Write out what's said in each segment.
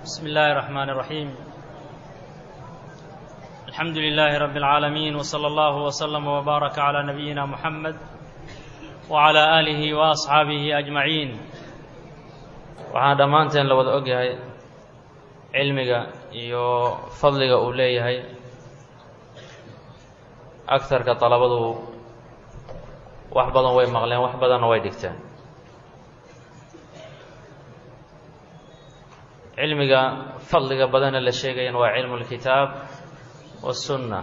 بسم الله الرحمن الرحيم الحمد لله رب العالمين وصلى الله وسلم وبارك على نبينا محمد وعلى آله وأصحaabihi أجمaعين waxaan dhammaanteen la wada ogyahay cilmiga iyo fadliga uu leeyahay agtarka dalabadu wax badan way maqleen wax badanna way dhigteen cilmiga fadliga badana la sheegayana waa cilmu اlkitaab waالsunna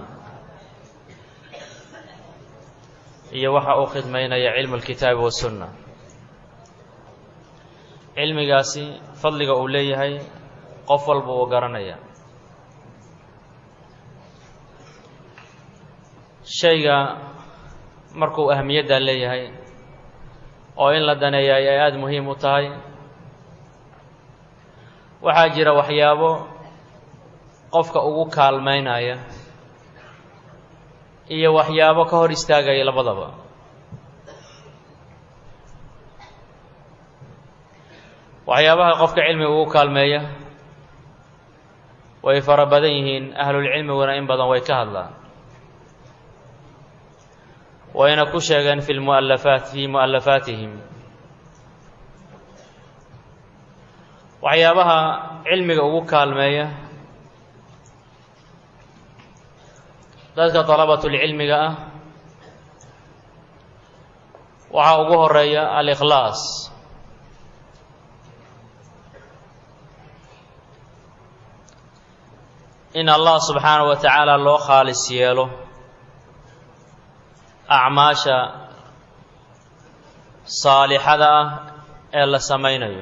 iyo waxa uu khidmaynaya cilmu اlkitaabi waالsunna cilmigaasi fadliga uu leeyahay qof walba uu garanaya shayga markuu ahamiyaddaa leeyahay oo in la daneeyaay ay aada muhiim u tahay waxaa jira waxyaabo qofka ugu kaalmaynaya iyo waxyaabo ka hor istaagaya labadaba waxyaabaha qofka cilmiga ugu kaalmeeya way fara badan yihiin ahlulcilmiguna in badan way ka hadlaan wayna ku sheegeen fi lmualafaat fii mu'alafaatihim waxyaabaha cilmiga ugu kaalmeeya dadka dalabatulcilmiga ah waxaa ugu horeeya alikhlaas in allah subxaanahu wa tacaala loo khaalis yeelo acmaasha saalixada ah ee la samaynayo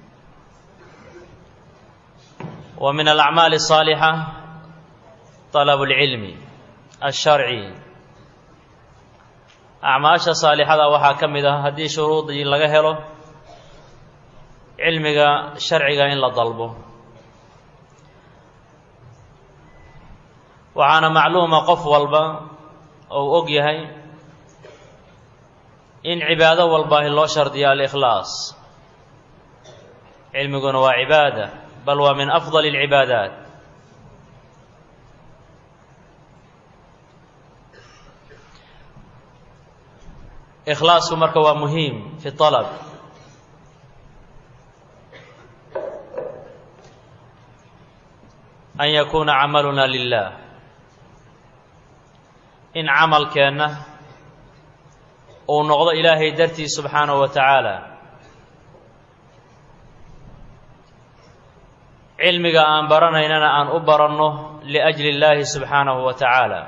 wa min alacmaali الصaalixa طalabu اlcilmi الsharci acmaasha saalixada waxaa ka mid ah haddii shuruudii laga helo cilmiga sharciga in la dalbo waxaana macluuma qof walba ou og yahay in cibaado walbaahi loo shardiyo alikhlaas cilmiguna waa cibaada bal waa min afdal اlcibaadaat ikhlaasku marka waa muhiim fi طalab an yakuuna camaluna lilah in camalkeenna uu noqdo ilaahay dartii subxaanahu wa tacaala cilmiga aan baranaynana aan u baranno liajli اllaahi subxaanahu wa tacaala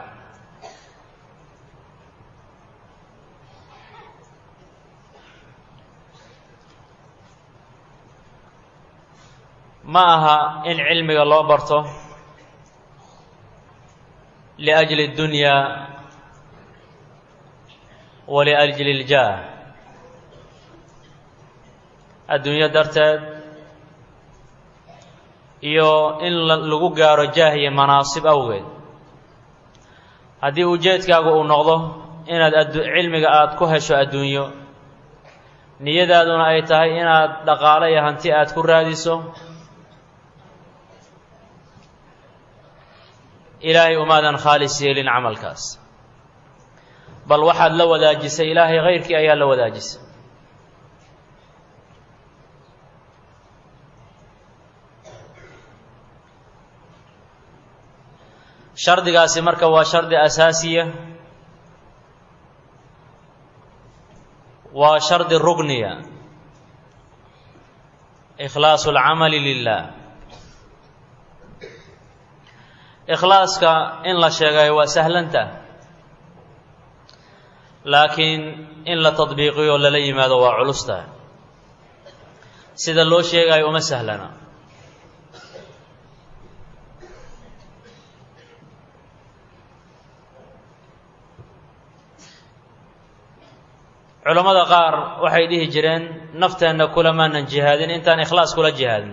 ma aha in cilmiga loo barto liajli اddunya wa liajli اljaah adduunyo darteed iyo in lagu gaaro jaah iyo manaasib awgeed haddii ujeedkaagu uu noqdo inaad cilmiga aada ku hesho adduunyo niyadaaduna ay tahay inaad dhaqaalo iyo hanti aad ku raadiso ilaahay umaadan khaalis yeelin camalkaas bal waxaad la wadaajisay ilaahay kayrkii ayaa la wadaajisay shardigaasi marka waa shardi asaasiya waa shardi rugniya ikhlaasu اlcamali lilah ikhlaaska in la sheegayo waa sahlanta laakiin in la tadbiiqiyo lala yimaado waa culusta sida loo sheegayo uma sahlana culammada qaar waxay dhihi jireen nafteenna kulamaanan jihaadin intaan ikhlaas kula jihaadin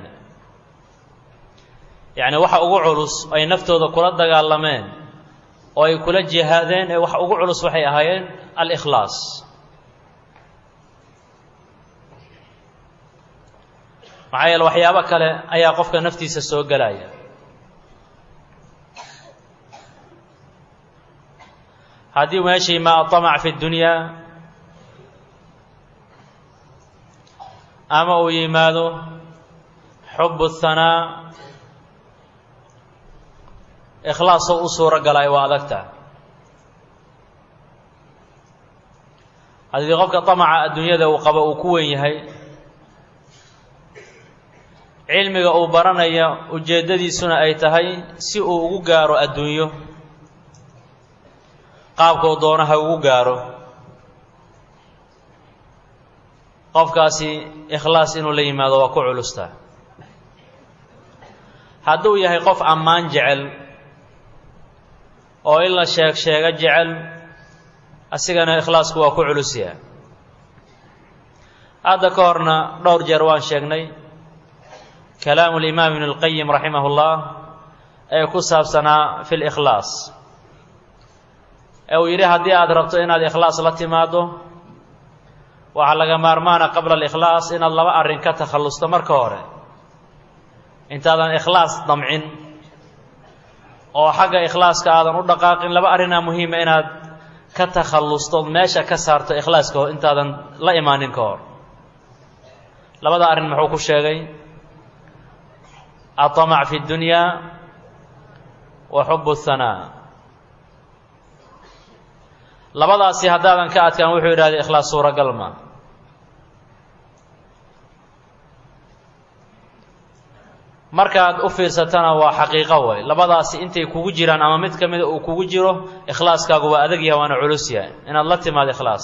yacni waxa ugu culus ay naftooda kula dagaalameen oo ay kula jihaadeen ee waxa ugu culus waxay ahaayeen alikhlaas maxaa yeele waxyaabo kale ayaa qofka naftiisa soo gelaya haddii meesha yimaa aطamac fi اdunyaa ama uu yimaado xub الhanaa ikhlaasoo u suuro galay waa adagta haddii qofka طamaca adduunyada uu qabo uu ku wen yahay cilmiga uu baranaya ujeeddadiisuna ay tahay si uu ugu gaaro adduunyo qaabkau doono ha ugu gaaro qofkaasi ikhlaas inuu la yimaado waa ku culustaa hadduu yahay qof ammaan jecel oo in la sheeg sheego jecel asigana ikhlaasku waa ku culusyaa hadda ka horna dhowr jeer waan sheegnay kalaamu limaam ibn اlqayim raximah اllah ee ku saabsanaa fi likhlaas ee uu yidhi haddii aada rabto inaad ikhlaas la timaado waxaa laga maarmaana qabla alikhlaas inaad laba arrin ka takhallusto marka hore intaadan ikhlaas damcin oo xagga ikhlaaska aadan u dhaqaaqin laba arrinaa muhiima inaad ka takhallusto meesha ka saarto ikhlaaska intaadan la imaanin ka hor labada arrin muxuu ku sheegay aطamac fi اdunyaa wa xub الhanaa labadaasi haddaadan ka adkaan wuxuu yidhahday ikhlaas suuragal ma markaad u fiirsatana waa xaqiiqo way labadaasi intay kugu jiraan ama mid ka mida uu kugu jiro ikhlaaskaagu waa adag yahay waana culus yahay inaad la timaado ikhlaas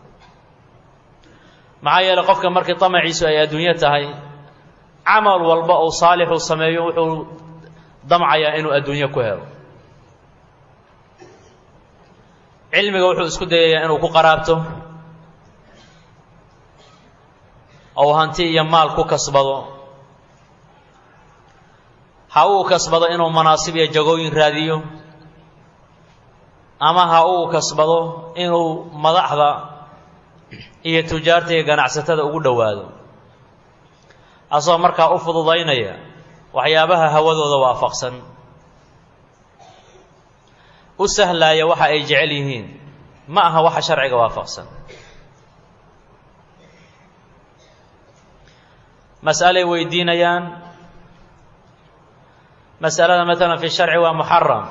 maxaa yeeley qofka markii damaciisu ay adduunyo tahay camal walba uu saalixu sameeyo wuxuu damcayaa inuu adduunyo ku helo cilmiga wuxuu isku dayayaa inuu ku qaraabto ou hanti iyo maal ku kasbado ha uu kasbado inuu manaasib iyo jagooyin raadiyo ama ha uu kasbado inuu madaxda iyo tujaarta iyo ganacsatada ugu dhowaado asagoo markaa u fududaynaya waxyaabaha hawadooda waafaqsan u sahlaaya waxa ay jecel yihiin ma aha waxa sharciga waafaqsan mas'alay weydiinayaan mas'alada maalan fi sharci waa muxaram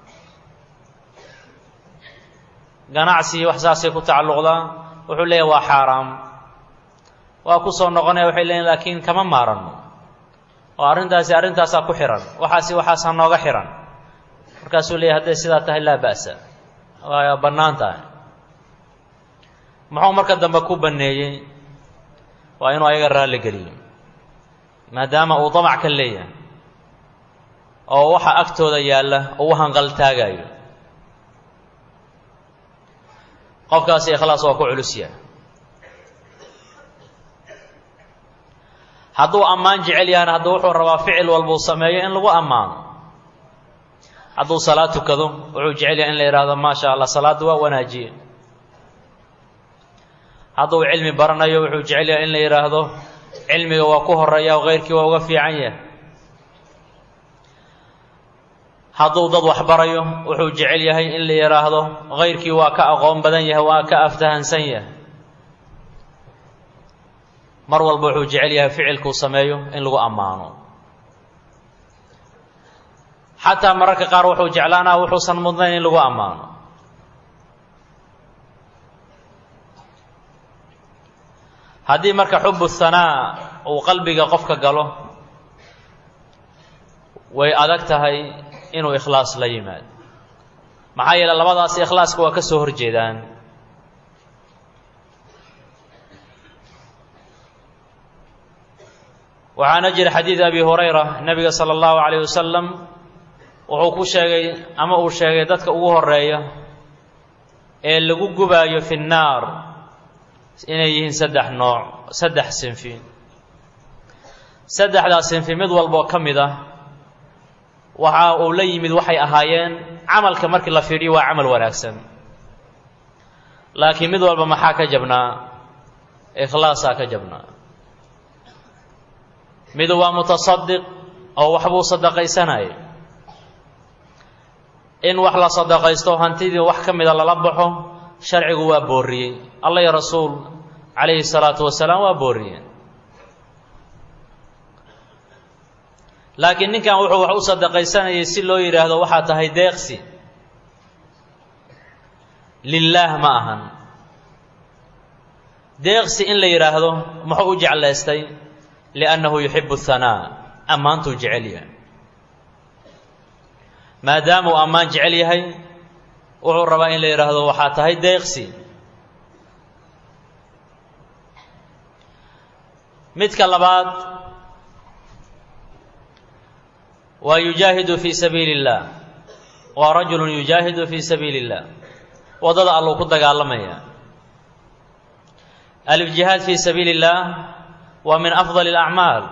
ganacsi wax saasay ku tacalluqdaa wuxuu leeyahy waa xaaraam waa ku soo noqonaya waxay leeyiin laakiin kama maaranno oo arrintaasi arrintaasaa ku xihan waxaasi waxaasaa nooga xihan markaasuu leeyahy hadday sidaa tahay laa ba'sa waa bannaan tahay muxuu marka dambe ku banneeyey waa inuu ayaga raalli geliyo maadaama uu damac ka leeyahay oo waxa agtooda yaalla uu hanqaltaagayo qofkaasi ikhlaas waa ku culus yahay hadduu ammaan jecel yahana hadduu wuxuu rabaa ficil walbuu sameeyo in lagu ammaano hadduu salaad tukado wuxuu jecel yahay in la yidhaahdo maa sha allah salaadda waa wanaajiye hadduu cilmi baranayo wuxuu jecel yahay in la yidhaahdo cilmiga waa ku horeeya oo keyrkii waa uga fiican yahay hadduu dad wax barayo wuxuu jecel yahay in la yidhaahdo keyrkii waa ka aqoon badan yahay waa ka aftahansan yahay mar walba wuxuu jecel yahay ficilkuu sameeyo in lagu ammaano xataa mararka qaar wuxuu jeclaanaa wuxuusan mudnayn in lagu ammaano haddii marka xubu hanaa uu qalbiga qofka galo way adag tahay inuu ikhlaas la yimaado maxaa yeele labadaasi ikhlaaska waa ka soo horjeedaan waxaana jira xadiid abi hurayra nebiga sala allahu calayh wasalam wuxuu ku sheegay ama uu sheegay dadka ugu horeeya ee lagu gubaayo fi nnaar inay yihiin saddex nooc saddex sinfi saddexdaas sinfi mid walboo ka mid ah waxa uu la yimid waxay ahaayeen camalka markii la fiidhiyo waa camal wanaagsan laakiin mid walba maxaa ka jabnaa ikhlaasaa ka jabnaa midu waa mutasadiq oo waxbuu sadaqaysanayay in wax la sadaqaysto hantidii wax ka mida lala baxo sharcigu waa booriyey alla iyo rasuul calayhi salaatu wasalaam waa booriyeen laakiin ninkan wuxuu wax u sadaqaysanayay si loo yidhaahdo waxaa tahay deeqsi lilaah ma ahan deeqsi in la yidhaahdo muxuu u jeclaystay liannahu yuxibu hanaa ammaantuu jecel yahay maadaama uu ammaan jecel yahay wuxuu rabaa in la yidhaahdo waxaa tahay deeqsi midka labaad waa yujaahidu fii sabiili اllah waa rajulu yujaahidu fii sabiili اllah waddada alluu ku dagaalamaya aljihaad fii sabiili اllah waa min afdal اlacmaal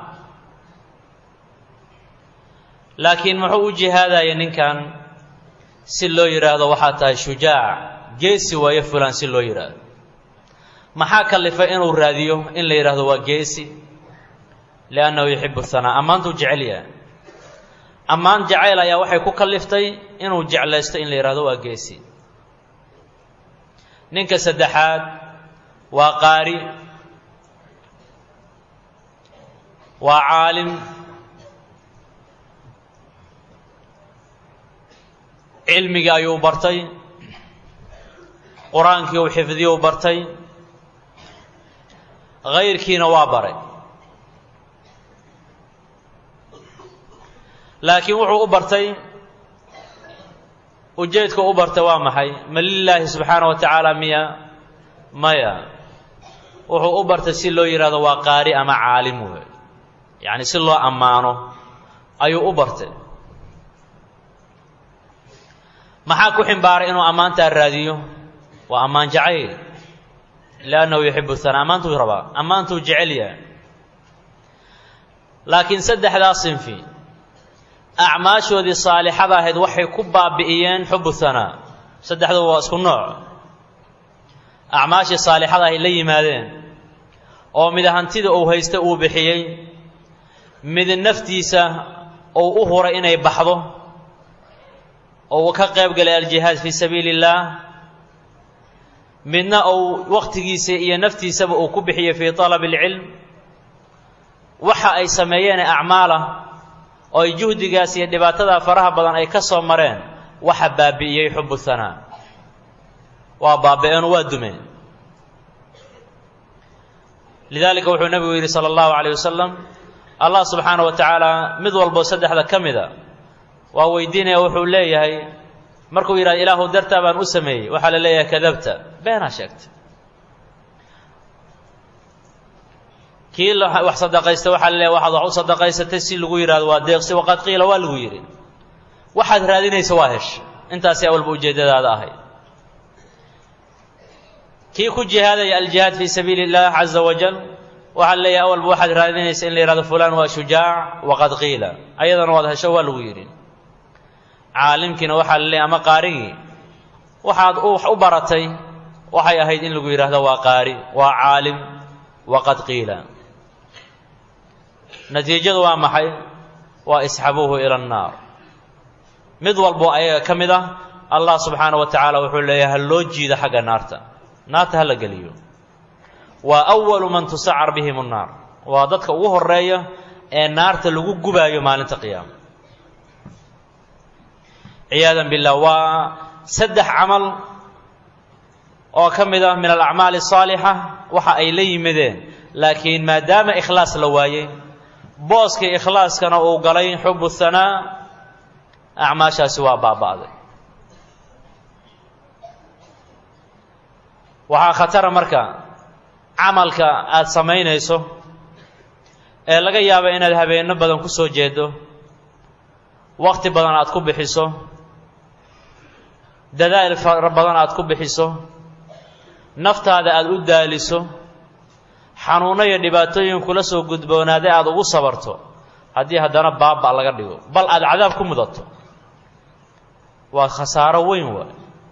laakiin muxuu u jihaadaya ninkan si loo yidhaahdo waxaa tahay shujaac geesi waayo fulan si loo yidhaahdo maxaa kalifay inuu raadiyo in la yidhaahdo waa geesi liannahu yuxibu hanaa ammaantuu jecel yahay ammaan jacayl ayaa waxay ku kaliftay inuu jeclaysto in la yidhahdo waa geesi ninka saddexaad waa qaari waa caalim cilmigii ayuu bartay qur-aankii uu xifdiyo u bartay hayrkiina waa baray laakiin wuxuu u bartay ujeedka u bartay waa maxay ma lilaahi subxaana wa tacaala miya maya wuxuu u bartay si loo yidhahdo waa qaari ama caalim wey yacni si loo ammaano ayuu u bartay maxaa ku ximbaaray inuu ammaantaa raadiyo waa ammaan jacayl liannahu yuxibu hanaa ammaantuu rabaa ammaantuu jecel yahay laakiin saddexdaa sinfi acmaashoodii saalixada ahayd waxay ku baabi'iyeen xubu hanaa saddexduba waa isku nooc acmaashii saalixada ahay la yimaadeen oo mid hantida uu haysta uu bixiyey mid naftiisa uu u huray inay baxdo oo uu ka qayb galay aljihaad fii sabiili اllaah midna uu wakhtigiisa iyo naftiisaba uu ku bixiyey fii طalab اlcilm waxa ay sameeyeen acmaalah oo ay juhdigaas iyo dhibaatadaa faraha badan ay ka soo mareen waxa baabi'iyey xubu hanaa waa baabi'eenu waa dumeen lidaalika wuxuu nebigu yidhi salى اllahu عalيه wasalam allah subxaana wa tacaala mid walbo saddexda ka mida waa weydiinaya wuxuu leeyahay markuu yidhahdo ilaahu dartaa baan u sameeyey waxaa la leeyahay kadabta beenaa sheegtay kii wax sadaqaysta waxaa la leeyahay waxaad wax u sadaqaysatay si lagu yidhahdo waa deeqsi waqad qiila waa lagu yidhi waxaad raadinaysa waa hesha intaasi awalba ujeeddadaada ahay kii ku jihaadaya aljihaad fii sabiili اllah caza wajal waxaa la leeyahay awalba waxaad raadinaysa in la yidhahdo fulan waa shujaac waqad qiila ayadana waad hesho waa lagu yidhi caalimkiina waxaa la leeyahy ama qaarigii waxaad wax u baratay waxay ahayd in lagu yidhaahdo waa qaari waa caalim waqad qiila natiijadu waa maxay waa isxabuuhu ila annaar mid walbo ayaga ka mid ah allah subxaana wa tacaala wuxuu leeyahay ha loo jiida xagga naarta naarta ha la geliyo waa awalu man tusacar bihim annaar waa dadka ugu horeeya ee naarta lagu gubaayo maalinta qiyaama ciyaadan billah waa saddex camal oo ka mid ah min alacmaali asaalixa waxa ay la yimideen laakiin maadaama ikhlaas la waayey booskii ikhlaaskana uu galay xubu hanaa acmaashaasi waa baaba'day waxaa khatara marka camalka aada samaynayso ee laga yaaba inaad habeenno badan ku soo jeedo wakhti badan aad ku bixiso dadaal fara badan aad ku bixiso naftaada aada u daaliso xanuunno iyo dhibaatooyin kula soo gudboonaaday aada ugu sabarto haddii haddana baaba laga dhigo bal aada cadaab ku mudato waa khasaaro weyn waay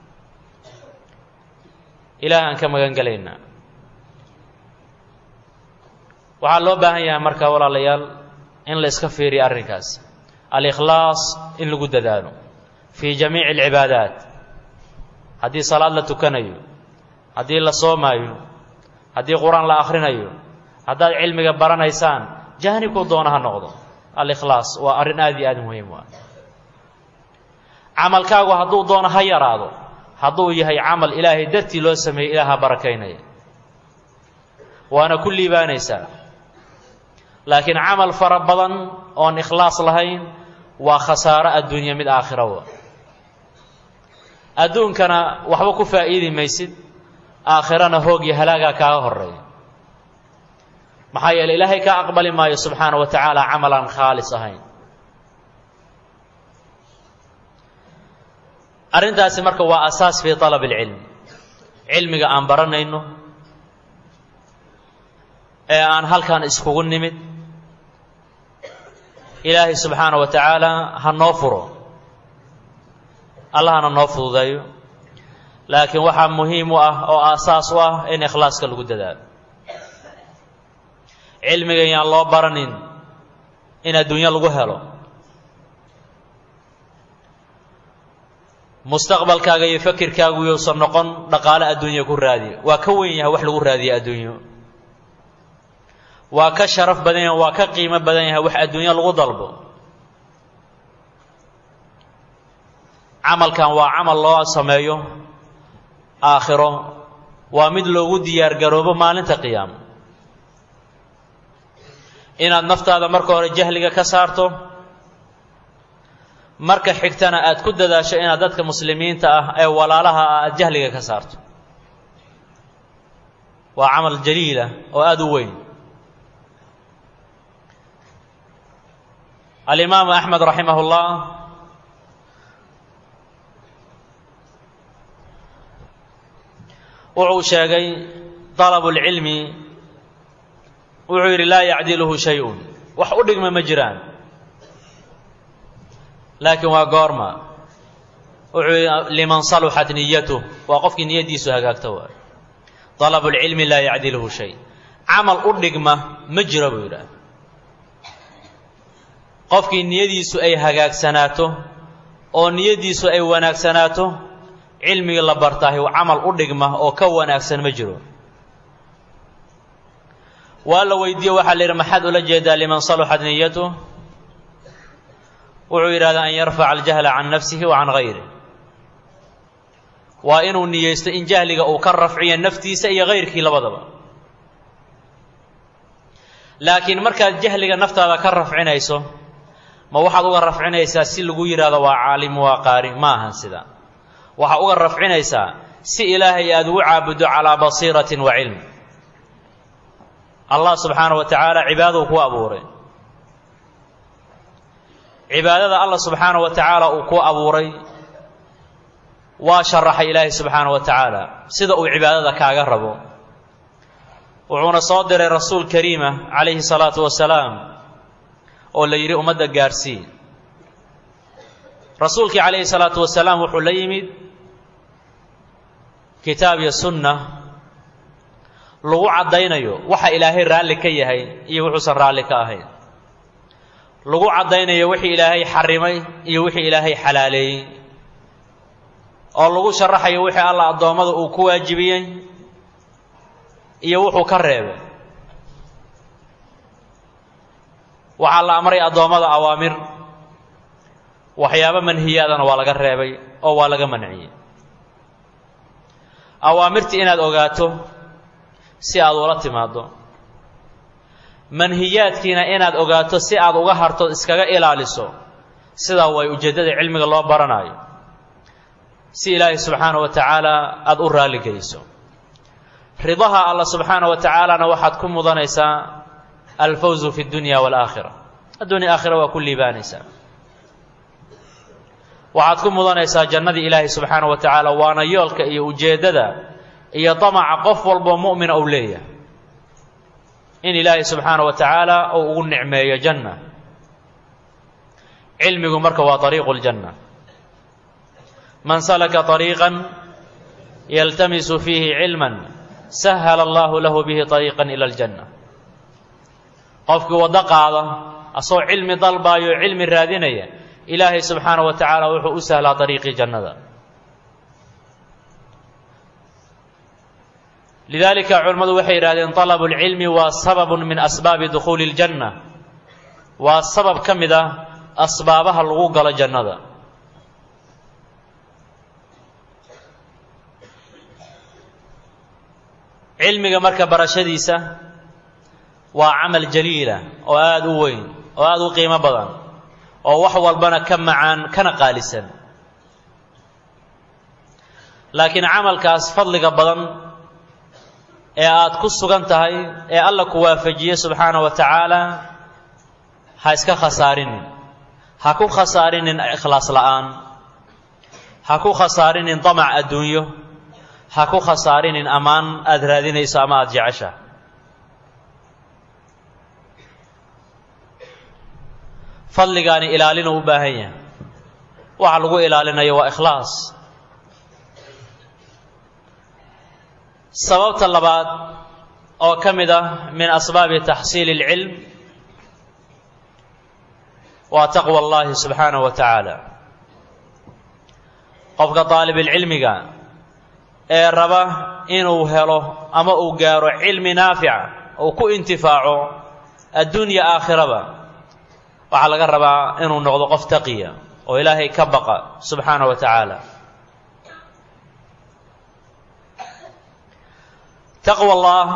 ilaah aan ka magan gelaynaa waxaa loo baahan yahay marka walaalayaal in la iska fiiriyo arrinkaas alikhlaas in lagu dadaalo fii jamiici alcibaadaat haddii salaad la tukanayo haddii la soomaayo haddii qur-aan la akhrinayo haddaad cilmiga baranaysaan jaanibkuu doona ha noqdo alikhlaas waa arrin aad iyo aad muhiim u ah camalkaagu hadduu doono ha yaraado hadduu yahay camal ilaahay dartii loo sameeyey ilaaha barakaynaya waana ku liibaanaysaa laakiin camal fara badan oon ikhlaas lahayn waa khasaaro adduunya mid aakhirawa adduunkana waxba ku faa'iidi maysid aakhirana hoog iyo halaagaa kaaga horeeya maxaa yeele ilaahay kaa aqbali maayo subxaana wa tacaala camal aan khaalis ahayn arrintaasi marka waa asaas fii طalab اlcilm cilmiga aan baranayno ee aan halkan iskugu nimid ilaahay subxaana wa tacaala ha noo furo allahna noo fududeeyo laakiin waxaa muhiim u ah oo aasaas u ah in ikhlaaska lagu dadaalo cilmiga yaan loo baranin in adduunyo lagu helo mustaqbalkaaga iyo fakirkaagu yousan noqon dhaqaale adduunya ku raadiya waa ka weyn yahay wax lagu raadiya adduunyo waa ka sharaf badan yahay waa ka qiimo badan yahay wax adduunyo lagu dalbo camalkan waa camal loo sameeyo aakhiro waa mid loogu diyaar garoobo maalinta qiyaamo inaad naftaada marka hore jahliga ka saarto marka xigtana aad ku dadaasho inaad dadka muslimiinta ah ee walaalaha ah aad jahliga ka saarto waa camal jaliila oo aada u weyn alimaamu axmed raximah اllah wuxuu sheegay dalabu اlcilmi wuxuu yidhi laa yacdiluhu shay-un wax u dhigma ma jiraan laakiin waa goorma wuxuu yidhi liman saluxat niyatuh waa qofkii niyaddiisu hagaagto waay dalabu lcilmi laa yacdiluhu shay camal u dhigma ma jiro buu yidhaah qofkii niyadiisu ay hagaagsanaato oo niyaddiisu ay wanaagsanaato cilmigii la bartaahi camal u dhigma oo ka wanaagsan ma jiro waa la weydiiye waxaa la yidhi maxaad ula jeedaa liman saluxat niyatuh wuxuu yidhahdaa an yarfaca aljahla can nafsihi wa can gayrih waa inuu niyeysto in jahliga uu ka rafciyo naftiisa iyo gayrkii labadaba laakiin markaad jahliga naftaada ka rafcinayso ma waxaad uga rafcinaysaa si lagu yidhahdo waa caalim waa qaari ma ahan sida waxaa uga rafcinaysaa si ilaahay aad ugu caabuddo calaa basiiratin wa cilm allah subxaana wa tacaala cibaaduu ku abuuray cibaadada allah subxaana wa tacaala uu ku abuuray waa sharaxay ilaahay subxaana wa tacaala sida uu cibaadada kaaga rabo wuxuuna soo diray rasuul kariima calayhi salaatu wasalaam oo la yidhi ummadda gaarsii rasuulkii calayhi salaatu wasalaam wuxuu la yimid kitaab iyo sunna lagu caddaynayo waxa ilaahay raalli ka yahay iyo wuxuusan raalli ka ahayn lagu caddaynayo wixii ilaahay xarimay iyo wixii ilaahay xalaaleeyey oo lagu sharaxayo wixii allah addoommada uu ku waajibiyey iyo wuxuu ka reebay waxaa la amray addoommada awaamir waxyaabo manhiyaadana waa laga reebay oo waa laga manciyey awaamirtii inaad ogaato si aad ula timaaddo manhiyaadkiina inaad ogaato si aad uga harto iskaga ilaaliso sidaa way ujeeddada cilmiga loo baranaayo si ilaahay subxaana wa tacaala aada u raalli geliso ridaha allah subxaana wa tacaalana waxaad ku mudanaysaa alfawzu fi اdunya wاlaakhira addunya aakhira waa ku liibaanaysaa waxaad ku mudanaysaa jannadii ilaahay subxaana wa tacaala waana yoolka iyo ujeeddada iyo damaca qof walboo mu'mina uu leeyahay in ilaahay subxaana wa tacaala uu ugu nicmeeyo janna cilmigu marka waa طariiqu اljanna man salaka طariiqan yaltamisu fiihi cilma sahala allahu lahu bihi طariiqan ila اljanna qofkii waddo qaada asagoo cilmi dalbaayo o cilmi raadinaya ilaahay subxaana wa tacaala wuxuu u sahlaa dariiqii jannada lidaalika culimmadu waxay yidhahdeen طalabu اlcilmi waa sababun min asbaabi dukhuuli اljanna waa sabab ka mid ah asbaabaha lagu galo jannada cilmiga marka barashadiisa waa camal jaliila oo aada u weyn oo aada u qiimo badan oo wax walbana ka macaan kana qaalisan laakiin camalkaas fadliga badan ee aad ku sugan tahay ee alla ku waafajiye subxaana wa tacaala ha iska khasaarinin ha ku khasaarinin ikhlaas la'aan ha ku khasaarinin damac adduunyo ha ku khasaarinin ammaan aada raadinayso ama aada jecesha fadligaani ilaalinu u baahan yahay waxa lagu ilaalinayo waa ikhlaas sababta labaad oo ka mid ah min asbaabi taxsiili اlcilm waa taqwa اllahi subxaanaه wa tacaala qofka daalibulcilmiga ee raba inuu helo ama uu gaaro cilmi naafica uu ku intifaaco addunya aakhiraba waxaa laga rabaa inuu noqdo qof taqiya oo ilaahay ka baqa subxaanaه wa tacaala taqwa allah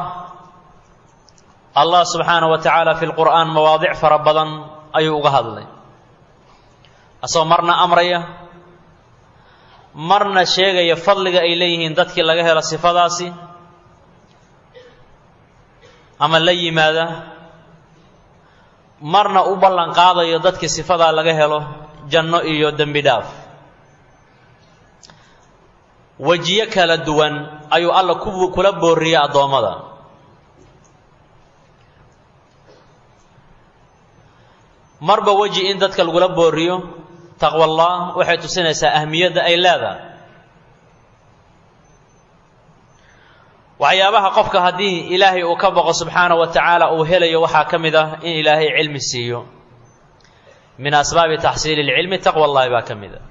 allah subxaanaه wa tacaala fi lqur'aan mawaadic fara badan ayuu uga hadlay asagoo marna amraya marna sheegaya fadliga ay leeyihiin dadkii laga helo sifadaasi ama la yimaada marna u ballan qaadayo dadkii sifadaa laga helo janno iyo dembi dhaaf wejiyo kala duwan ayuu alla ku kula booriyey addoommada marba weji in dadka lagula booriyo taqwa allah waxay tusinaysaa ahmiyadda ay leedahay waxyaabaha qofka haddii ilaahay uu ka baqo subxaana wa tacaala uu helayo waxaa ka mid ah in ilaahay cilmi siiyo min asbaabi taxsiili اlcilmi taqwa allahi baa ka mid a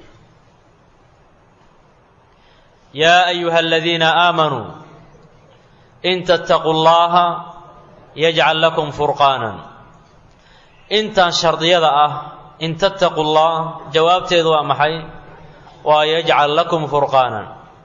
yaa ayuha aladiina aamanuu in tattaquu llaha yajcal lakum furqaanan intan shardiyada ah in tattaquu llah jawaabteedu waa maxay waa yajcal lakum furqaanan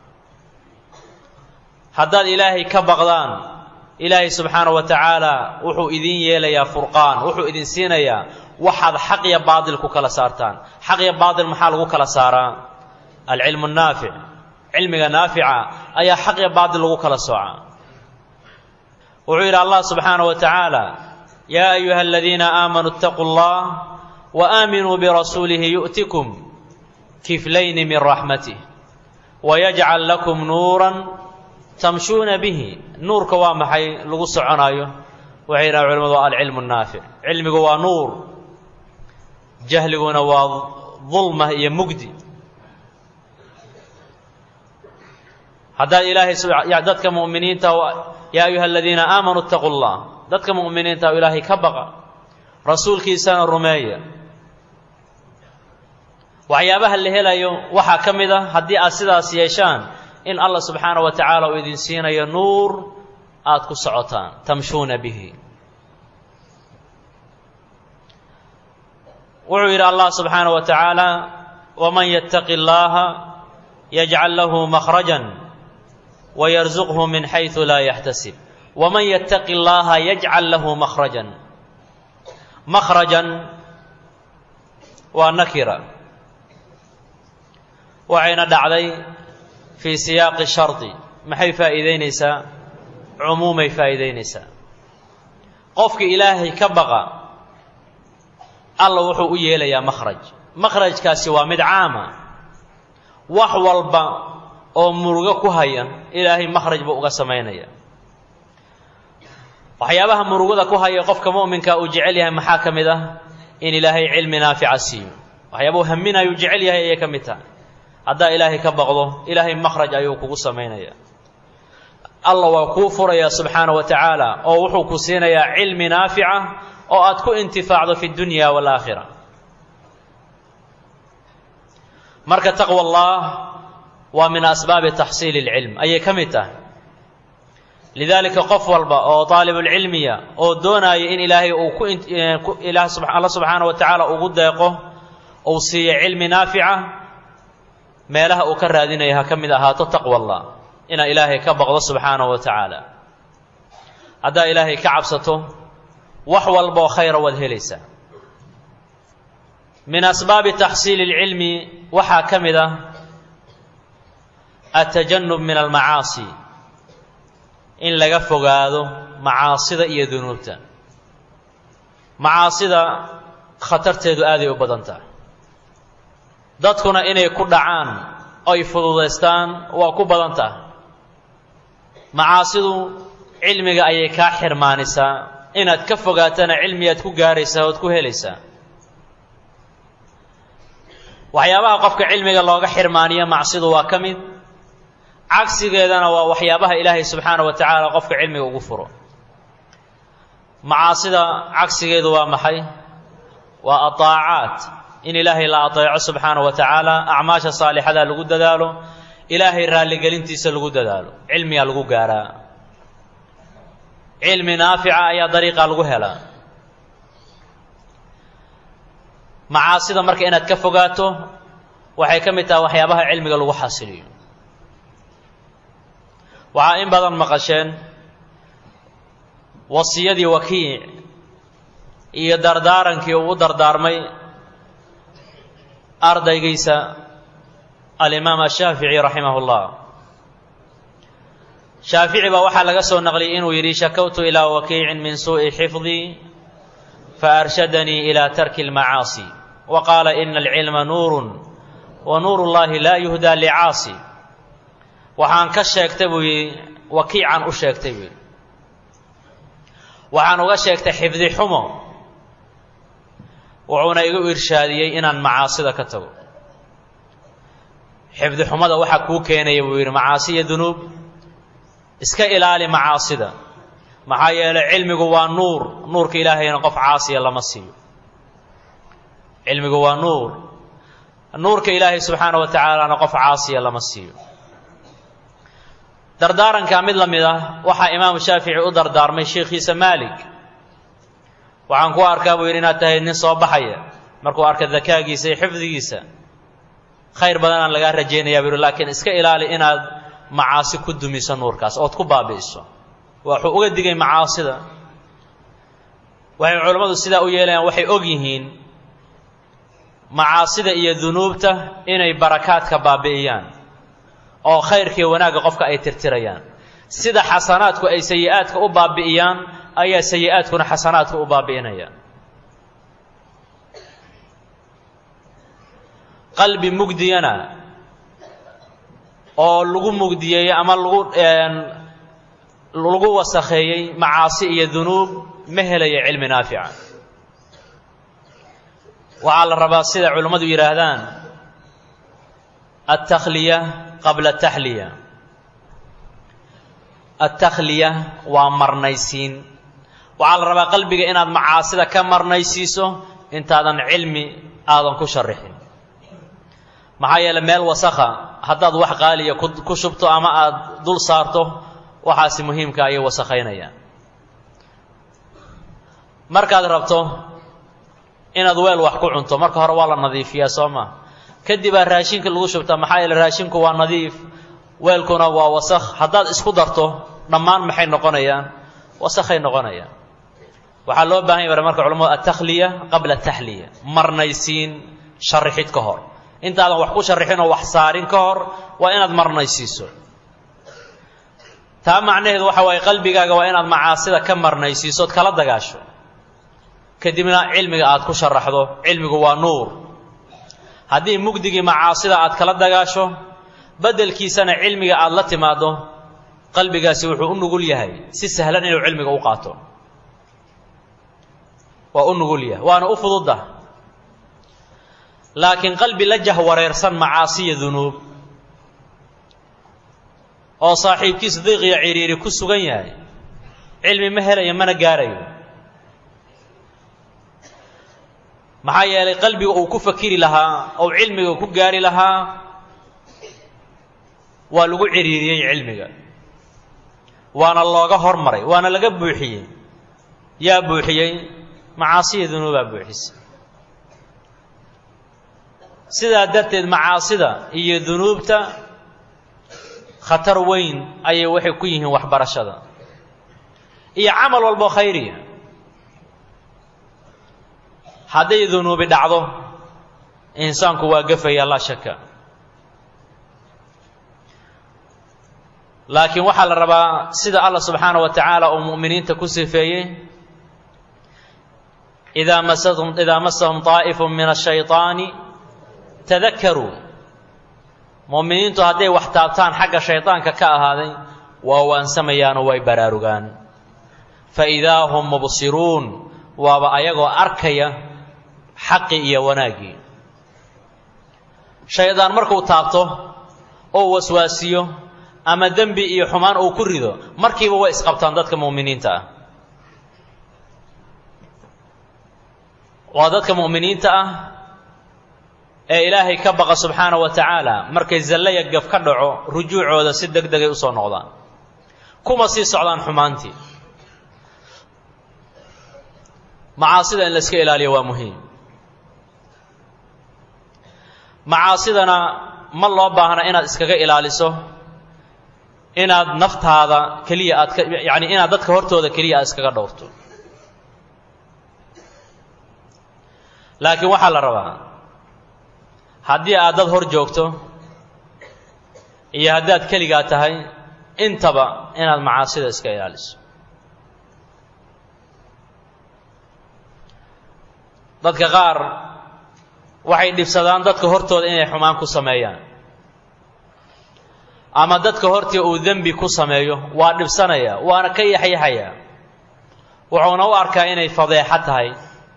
haddaad ilaahay ka baqdaan ilaahay subxaana wa tacaala wuxuu idin yeelayaa furqaan wuxuu idin siinayaa waxaad xaq iyo baadil ku kala saartaan xaq iyo baadil maxaa lagu kala saaraa alcilmu naafic cilmiga naafica ayaa xaq iyo baadil lagu kala soocaa wuxuu yidhi allah subxaana wa tacaala yaa ayuha aladiina aamanuu اtaquu اllah waaaaminuu birasuulihi yu'tikum kiflayni min raxmatih wayajcal lakum nuuran tamshuuna bihi nuurka waa maxay lagu soconaayo waxay yidhahan culimadu waa alcilmu naafic cilmigu waa nuur jahliguna waa dulma iyo mugdi haddaad ilaahay dadka mu'miniinta yaa ayuha aladiina aamanuu اtaquu اllah dadka mu'miniinta o ilaahay ka baqa rasuulkiisana rumeeya waxyaabaha la helayo waxaa ka mid a haddii aad sidaas yeeshaan in allah subxaana wa tacaala uu idin siinayo nuur aada ku socotaan tamshuuna bihi wuxuu yidhi allah subxaana wa tacaala waman yattaqi اllaha yajcal lahu makhrajan wayarzuqhu min xaysu laa yaxtasib waman yattaqi اllaha yajcal lahu makhrajan makhrajan waa nakira waxayna dhacday fii siyaaqi shardi maxay faa'iidaynaysaa cumuumay faa'iidaynaysaa qofka ilaahay ka baqa alla wuxuu u yeelayaa makhraj makhrajkaasi waa mid caama wax walba oo murugo ku haya ilaahay makhraj buu uga samaynaya waxyaabaha murugada ku haya qofka mu'minka uu jecel yahay maxaa ka mid ah in ilaahay cilmi naafica siiyo waxyaabuu haminayuu jecel yahay ayay ka mid tahay haddaa ilaahay ka baqdo ilaahay makhraj ayuu kugu samaynaya allah waa kuu furaya subxaana wa tacaala oo wuxuu ku siinayaa cilmi naafica oo aad ku intifaacdo fi dunya waalaakhira marka taqwa allah waa min asbaabi taxsiili اlcilm ayay ka mid tahay lidaalika qof walba oo daalibulcilmiya oo doonaya in ilaahay uu ku alla subxaana wa tacaala ugu deeqo uu siiyo cilmi naafica meelaha uu ka raadinaya ha ka mid ahaato taqwa allah inaad ilaahay ka baqdo subxaanahu wa tacaala haddaad ilaahay ka cabsato wax walboo khayra waad helaysaa min asbaabi taxsiili اlcilmi waxaa ka mid ah atajanub min almacaasi in laga fogaado macaasida iyo dunuubta macaasida khatarteedu aaday u badan tahay dadkuna inay ku dhacaan oy fududaystaan waa ku badan tahay macaasidu cilmiga ayay kaa xirmaanisaa inaad ka fogaatana cilmiyaad ku gaaraysaa ood ku helaysaa waxyaabaha qofka cilmiga looga xirmaaniyo macsidu waa ka mid cagsigeedana waa waxyaabaha ilaahay subxaana wa tacaala qofka cilmiga ugu furo macaasida cagsigeedu waa maxay waa ataacaat in ilaahay la ateeco subxaana wa tacaala acmaasha saalixada lagu dadaalo ilaahay raalligelintiisa lagu dadaalo cilmigaa lagu gaaraa cilmi naafica ayaa dariiqa lagu helaa macaasida marka inaad ka fogaato waxay ka mid tahay waxyaabaha cilmiga lagu xasiliyo waxaa in badan maqasheen wasiyadii wakiic iyo dardaarankii uu u dardaarmay ardaygiisa alimaam ashaafici raximah اllah shaafici baa waxaa laga soo naqliyay inuu yidhi shakawtu ilaa wakiicin min suuءi xifdii faarshadanii ilى tarki اlmacaasi wa qaala ina alcilma nuuru wa nuur اllahi laa yuhdaa licaasi waxaan ka sheegtay buu yidhi wakiican u sheegtay buu yidhi waxaan uga sheegtay xifdi xumo wuxuuna igu irshaadiyey inaan macaasida ka tago xifdi xumada waxaa kuu keenaya buu yidhi macaasi iyo dunuub iska ilaali macaasida maxaa yeelay cilmigu waa nuur nuurka ilaahayna qof caasiya lama siiyo cilmigu waa nuur nuurka ilaahay subxaana wa tacaalana qof caasiya lama siiyo dardaarankaa mid la mid ah waxaa imaamu shaafici u dardaarmay sheikhiisa maalik waxaan ku arkaa buu yidhi inaad tahay nin soo baxaya markuu arka dakaagiisa iyo xifdigiisa khayr badanaan lagaa rajaynayaa buu yidhi laakiin iska ilaali inaad macaasi ku dumiso nuurkaas ood ku baabi'iso waxuu uga digay macaasida waxay culammadu sidaa u yeelayaan waxay og yihiin macaasida iyo dunuubta inay barakaadka baabi'iyaan oo khayrkiiyo wanaagga qofka ay tirtirayaan sida xasanaadku ay sayi-aadka u baabi'iyaan ayaa sayi-aadkuna xasanaadka u baabi'inayaan qalbi mugdiyana oo lagu mugdiyeeyey ama lagu lagu wasakheeyey macaasi iyo dunuub ma helaya cilmi naafica waxaa la rabaa sida culimmadu yidhaahdaan altakhliya qabla taxliya altakhliya waa marnaysiin waxaa la rabaa qalbiga inaad macaasida ka marnaysiiso intaadan cilmi aadan ku sharixin maxaa yeele meel wasakha haddaad wax qaaliya ku shubto ama aad dul saarto waxaasi muhiimka ayay wasakhaynayaan markaad rabto inaad weel wax ku cunto marka hore waa la nadiifiyaa soo ma kadibaa raashinka lagu shubtaa maxaa yeele raashinku waa nadiif weelkuna waa wasakh haddaad isku darto dhammaan maxay noqonayaan wasakhay noqonayaan waxaa loo bahan ya marka culamadu altakhliya qabla taxliya marnaysiin sharixid ka hor intaadan wax ku sharixin oo wax saarin ka hor waa inaad marnaysiiso taa macnaheedu waxa waaye qalbigaaga waa inaad macaasida ka marnaysiisood kala dagaasho kadibna cilmiga aad ku sharaxdo cilmigu waa nuur haddii mugdigii macaasida aad kala dagaasho beddelkiisana cilmiga aad la timaaddo qalbigaasi wuxuu u nugul yahay si sahlan inuu cilmiga u qaato waa u nugul yahay waana u fududda laakiin qalbi la jahwareersan macaasiya dunuub oo saaxiibkiisa diiqiyo ciriiri ku sugan yahay cilmi ma helayo mana gaarayo maxaa yeelay qalbiga uu ku fakiri lahaa ou cilmiga ku gaari lahaa waa lagu ciriiriyey cilmiga waana looga hormaray waana laga buuxiyey yaa buuxiyey macaasiya dunuubaa buuxisay sidaa darteed macaasida iyo dunuubta khatar weyn ayay waxay ku yihiin waxbarashada iyo camal walbo khayriya hadday dunuubi dhacdo insaanku waa gafaya laa shaka laakiin waxaa la rabaa sida allah subxaana wa tacaala uu mu'miniinta ku sifeeyey idaa masahum idaa masahum طaa'ifu min ashayطaani tadakaruu mu'miniintu hadday wax taabtaan xagga shaydaanka ka ahaaday waa waansamayaanoo way baraarugaan faidaa hum mubsiruun waaba ayagoo arkaya xaqi iyo wanaaggii shaydaan markuu taabto oo waswaasiyo ama dembi iyo xumaan uu ku rido markiiba way isqabtaan dadka mu'miniinta ah waa dadka mu'miniinta ah ee ilaahay ka baqa subxaana wa tacaala markay zallaya gaf ka dhaco rujuucooda si deg degay usoo noqdaan kuma sii socdaan xumaantii macaasida in la iska ilaaliyo waa muhiim macaasidana ma loo baahna inaad iskaga ilaaliso inaad naftaada keliya aad ka yacni inaad dadka hortooda keliya aad iskaga dhowrto laakiin waxaa la rabaa haddii aad dad hor joogto iyo haddaad keligaa tahay intaba inaad macaasida iska ilaaliso dadka qaar waxay dhibsadaan dadka hortooda inay xumaan ku sameeyaan ama dadka hortii uu dembi ku sameeyo waa dhibsanaya waana ka yaxyaxaya wuxuuna u arkaa inay fadeexo tahay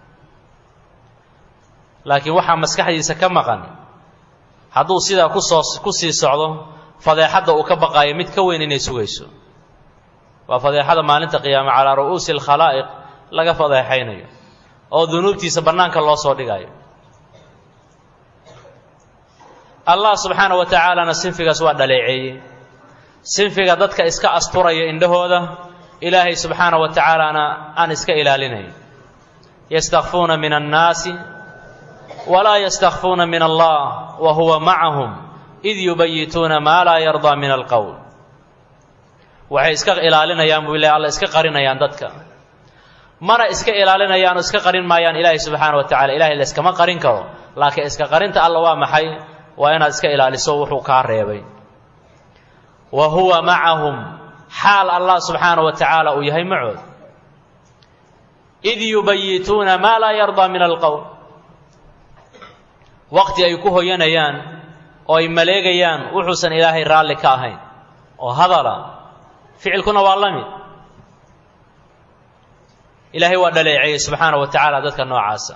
laakiin waxaa maskaxdiisa ka maqan hadduu sidaa kusoo ku sii socdo fadeexadda uu ka baqaayo mid ka weyn inay sugayso waa fadeexada maalinta qiyaame calaa ru'uusi alkhalaa'iq laga fadeexaynayo oo dunuubtiisa bannaanka loo soo dhigayo allah subxaana wa tacaalana sinfigaas waa dhaleeceeyey sinfiga dadka iska asturaya indhahooda ilaahay subxaana wa tacaalana aan iska ilaalinayn yastakfuuna min annaasi walaa yastakfuuna min allah wa huwa macahum id yubayituuna maa laa yardaa min alqowl waxay iska ilaalinayaan buu ilahy alla iska qarinayaan dadka mana iska ilaalinayaan oo iska qarin maayaan ilaahay subxaana wa tacala ilahay la iskama qarin karo laakiin iska qarinta alla waa maxay waa inaad iska ilaaliso wuxuu kaa reebay wa huwa macahum xaal allah subxaana wa tacaala uu yahay macood id yubayituuna maa laa yardaa min alqowl waqti ay ku hoyanayaan oo ay maleegayaan wuxuusan ilaahay raalli ka ahayn oo hadala ficilkuna waa la mid ilaahay waa dhaleeceeyey subxaana wa tacaala dadka noocaasa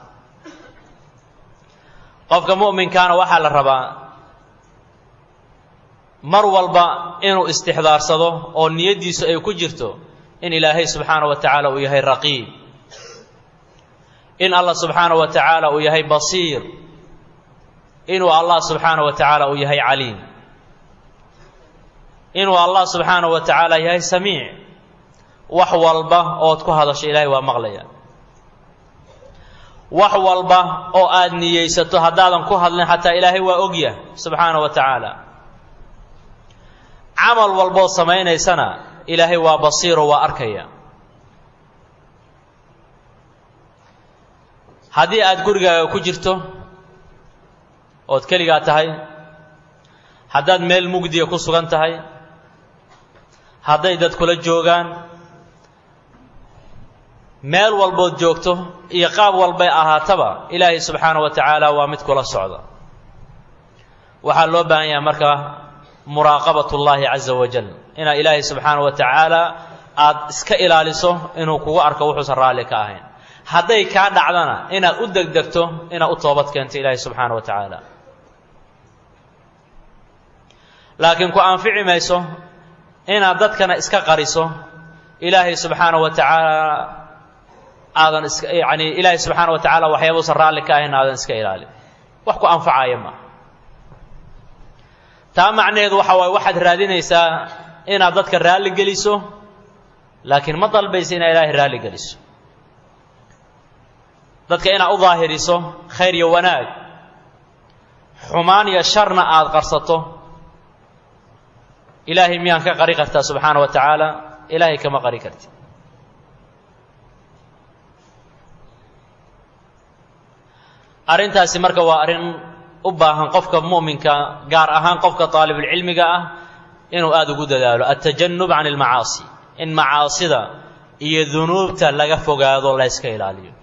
qofka mu'minkaana waxaa la rabaa mar walba inuu istixdaarsado oo niyaddiisu ay ku jirto in ilaahay subxaana wa tacaala uu yahay raqiib in allah subxaana wa tacaala uu yahay basiir inuu allah subxaana wa tacaala uu yahay caliim inuu allah subxaana wa tacaala yahay samiic wax walba ood ku hadasho ilaahay waa maqlaya wax walba oo aad niyeysato haddaadan ku hadlin xataa ilaahay waa ogyah subxaana wa tacaala camal walbood samaynaysana ilaahay waa basiiro waa arkaya haddii aad gurigaaga ku jirto ood keligaa tahay haddaad meel mugdiya ku sugan tahay hadday dad kula joogaan meel walbood joogto iyo qaab walbay ahaataba ilaahay subxaana wa tacaala waa mid kula socda waxaa loo baahan yahay marka muraaqabat ullaahi caza wajal inaad ilaahay subxaana wa tacaala aada iska ilaaliso inuu kugu arko wuxuusan raalli ka ahayn hadday kaa dhacdana inaad u degdegto inaad u toobad keento ilaahay subxaana wa tacaala laakiin ku anfici mayso inaad dadkana iska qariso ilaahay subxaana wa tacaala aadan iska yacni ilaahay subxaana wa tacaala waxyaabuusan raalli ka ahayn aadan iska ilaalin wax ku anfacaya maaha taa macnaheedu waxa waaye waxaad raadinaysaa inaad dadka raalli geliso laakiin ma dalbaysa inaad ilaahay raalli geliso dadka inaad u daahiriso khayr iyo wanaag xumaan iyo sharna aada qarsato ilaahay miyaan ka qari kartaa subxaana wa tacaala ilaahay kama qari karti arrintaasi marka waa arrin u baahan qofka mu'minka gaar ahaan qofka daalibulcilmiga ah inuu aada ugu dadaalo altajannub can almacaasi in macaasida iyo dunuubta laga fogaado la yska ilaaliyo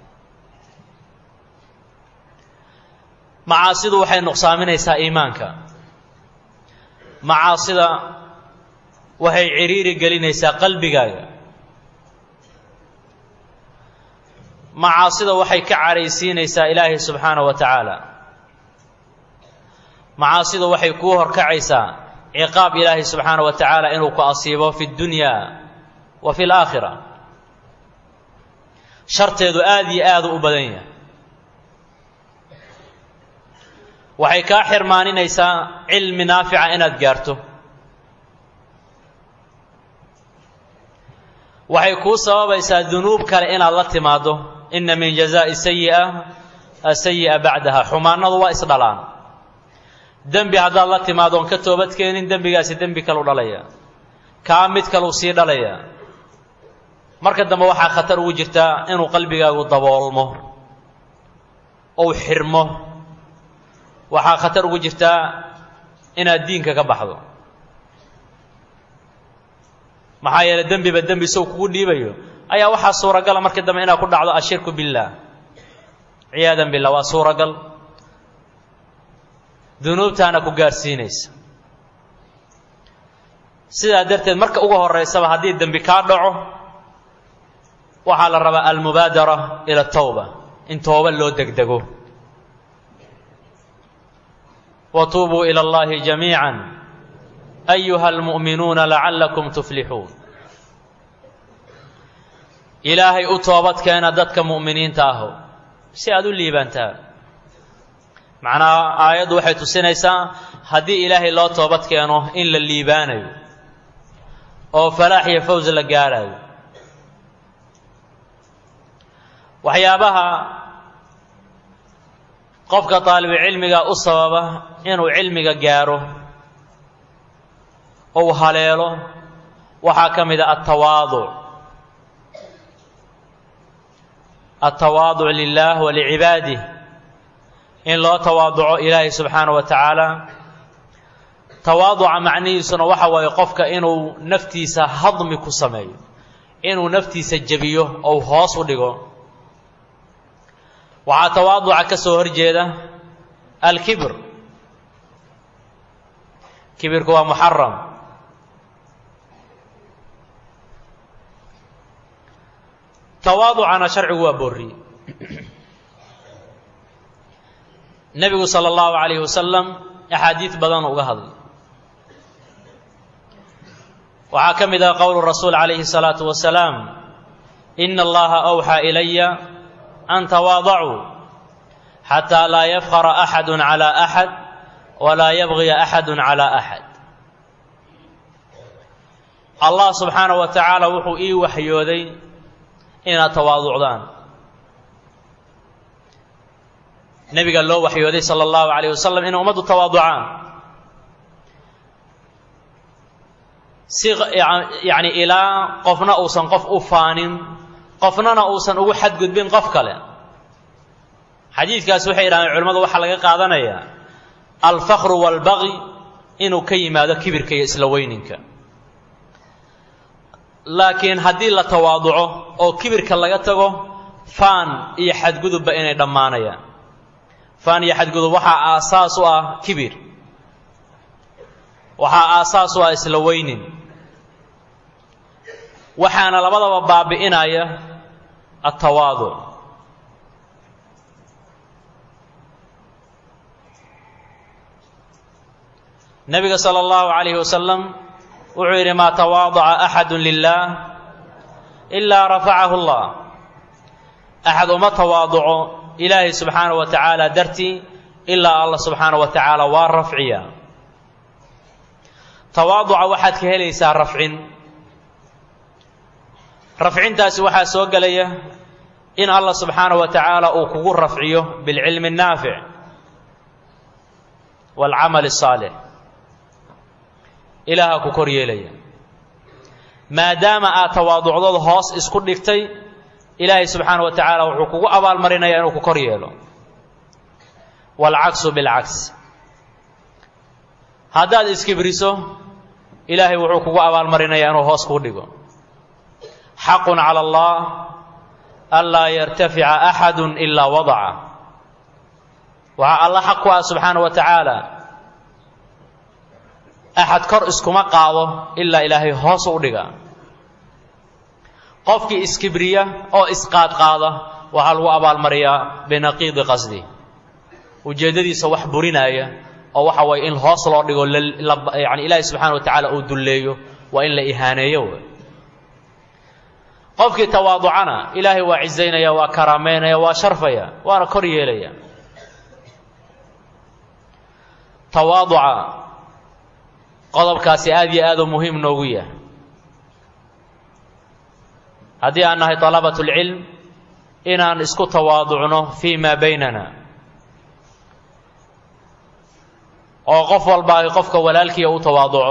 macaasidu waxay nuqsaaminaysaa iimaanka macaasida waxay cidhiiri gelinaysaa qalbigaaga macaasida waxay ka cadhaysiinaysaa ilaahay subxaana wa tacaala macaasidu waxay kuu horkacaysaa ciqaab ilaahay subxaana wa tacaala inuu ku asiibo fi اddunya wa fi اlaakhira sharteedu aada iyo aada u badan yahay waxay kaa xirmaaninaysaa cilmi naafica inaad gaarto waxay kuu sababaysaa dunuub kale inaad la timaaddo inna min jazaa'i sayi'a asayi'a bacdaha xumaanadu waa isdhalaan dembi haddaad la timaadoon ka toobadkeenin dembigaasi dembi kalu dhalaya kaa mid kaluu sii dhalaya marka dambe waxaa khatar ugu jirtaa inuu qalbigaagu daboolmo ou xirmo waxaa khatar ugu jirtaa inaad diinka ka baxdo maxaa yeeley dembiba dembi sow kugu dhiibayo ayaa waxaa suuragala marka dambe inaad ku dhacdo ashirku billaah ciyaadan billah waa suuragal dunuubtaana ku gaarsiinaysa sidaa darteed marka ugu horeysaba haddii dembi kaa dhaco waxaa la rabaa almubaadara ila tawba in tooba loo degdego watuubuu ila allahi jamiica ayuha almu'minuuna lacallakum tuflixuun ilaahay u toobadkeena dadka mu'miniinta aho si aad u liibaantaan macnaha aayaddu waxay tusinaysaa haddii ilaahay loo toobad keeno in la liibaanayo oo falaax iyo faws la gaarayo waxyaabaha qofka daalibucilmiga u sababa inuu cilmiga gaaro ou haleelo waxaa ka mid a altawaaduc altawaaduc lilah wa licibaadih in loo tawaaduco ilaahay subxaana wa tacaala tawaaduca macnihiisuna waxa waaye qofka inuu naftiisa hadmi ku sameeyo inuu naftiisa jebiyo ou hoos u dhigo waxaa tawaaduca ka soo horjeeda alkibr kibirku waa muxaram tawaaducana sharcigu waa boorriye nebigu sala allahu calayhi wasalam axaadiid badan uga hadlay waxaa ka mid ah qowlu rasuul calayhi الsalaatu wasalaam ina allaha awxaa ilaya an tawaadacuu xataa laa yafqara axadu calى axad walaa yabgiya axadu calى axad allah subxaana wa tacaala wuxuu ii waxyooday inaad tawaaducdaan nebiga loo waxyooday sala allahu calayh wasalam inay ummaddu tawaaducaan si yacni ilaa qofna uusan qof u faanin qofnana uusan ugu xadgudbin qof kale xadiidkaas waxay yidhahdeen culimmadu waxaa laga qaadanayaa alfakru waalbaqi inuu ka yimaado kibirka iyo isla weyninka laakiin haddii la tawaaduco oo kibirka laga tago faan iyo xadgudubba inay dhammaanayaan faan iyo xadgudub waxaa aasaas u ah kibir waxaa aasaas u ah isla weynin waxaana labadaba baabi'inaya altawaaduc nebiga sala allahu calayhi wasalam wuxuu yidhi maa tawaadaca axadu lilah ilaa rafacahu allah axad uma tawaaduco ilaahay subxaana wa tacaala dartii ilaa allah subxaana wa tacaala waa rafciya tawaaduca waxaad ka helaysaa rafcin rafcintaasi waxaa soo gelaya in allah subxaana wa tacaala uu kugu rafciyo bilcilmi الnaafic wاlcamal الsaalix ilaaha ku kor yeelaya maadaama aad tawaaducdooda hoos isku dhigtay ilaahay subxaana wa tacaala wuxuu kugu abaalmarinaya inuu ku kor yeelo waalcaksu bilcaks haddaad iskibriso ilaahay wuxuu kugu abaalmarinaya inuu hoos kuu dhigo xaqun cala allah anlaa yartafica axadu ilaa wadaca waxaa alla xaq ku ah subxaana wa tacaala axad kor iskuma qaado ilaa ilaahay hoos u dhiga qofkii iskibriya oo isqaadqaada waxaa lagu abaalmariyaa binaqiidi qasdi ujeeddadiisa wax burinaaya oo waxa waye in hoos loo dhigo yani ilaahay subxaana wa tacaala uu dulleeyo waa in la ihaaneeyo qofkii tawaaducana ilaahay waa cizaynaya waa karaamaynaya waa sharfaya waana kor yeelaya tawaaduca qodobkaasi aad iyo aad u muhiim noogu yahay haddii aan nahay طalabaة اlcilm inaan isku tawaaducno fii ma baynana oo qof walbaahi qofka walaalkiia u tawaaduco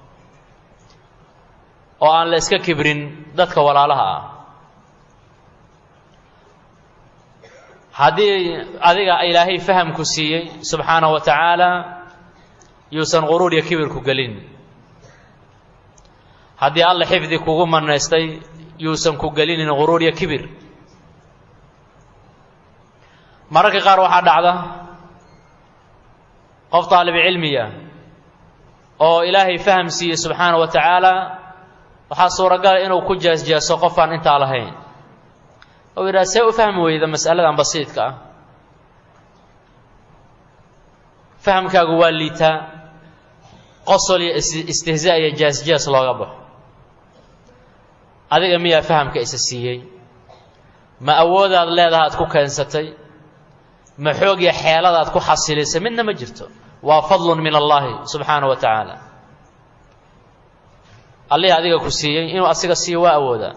oo aan la iska kibrin dadka walaalaha ah haddii adiga ilaahay fahamku siiyey subxaanaه wa tacaala yuusan quruur iyo kibirku gelin haddii alla xifdi kugu manaystay yuusan ku gelinin quruur iyo kibir mararka qaar waxaa dhacda qof daalibi cilmiya oo ilaahay faham siiyey subxaana wa tacaala waxaa suuragala inuu ku jeesjeeso qofaan intaa lahayn ou yidhaha see u fahmi weyda mas'aladan basiidka ah fahamkaagu waa liitaa qosol iyo istihzaa iyo jees-jees looga baxo adiga miyaa fahamka isa siiyey ma awoodaad leedaha ad ku keensatay ma xoog iyo xeeladaad ku xasilisay midna ma jirto waa fadlun min allaahi subxaana wa tacaala allihii adiga ku siiyey inuu asiga siiyo waa awoodaa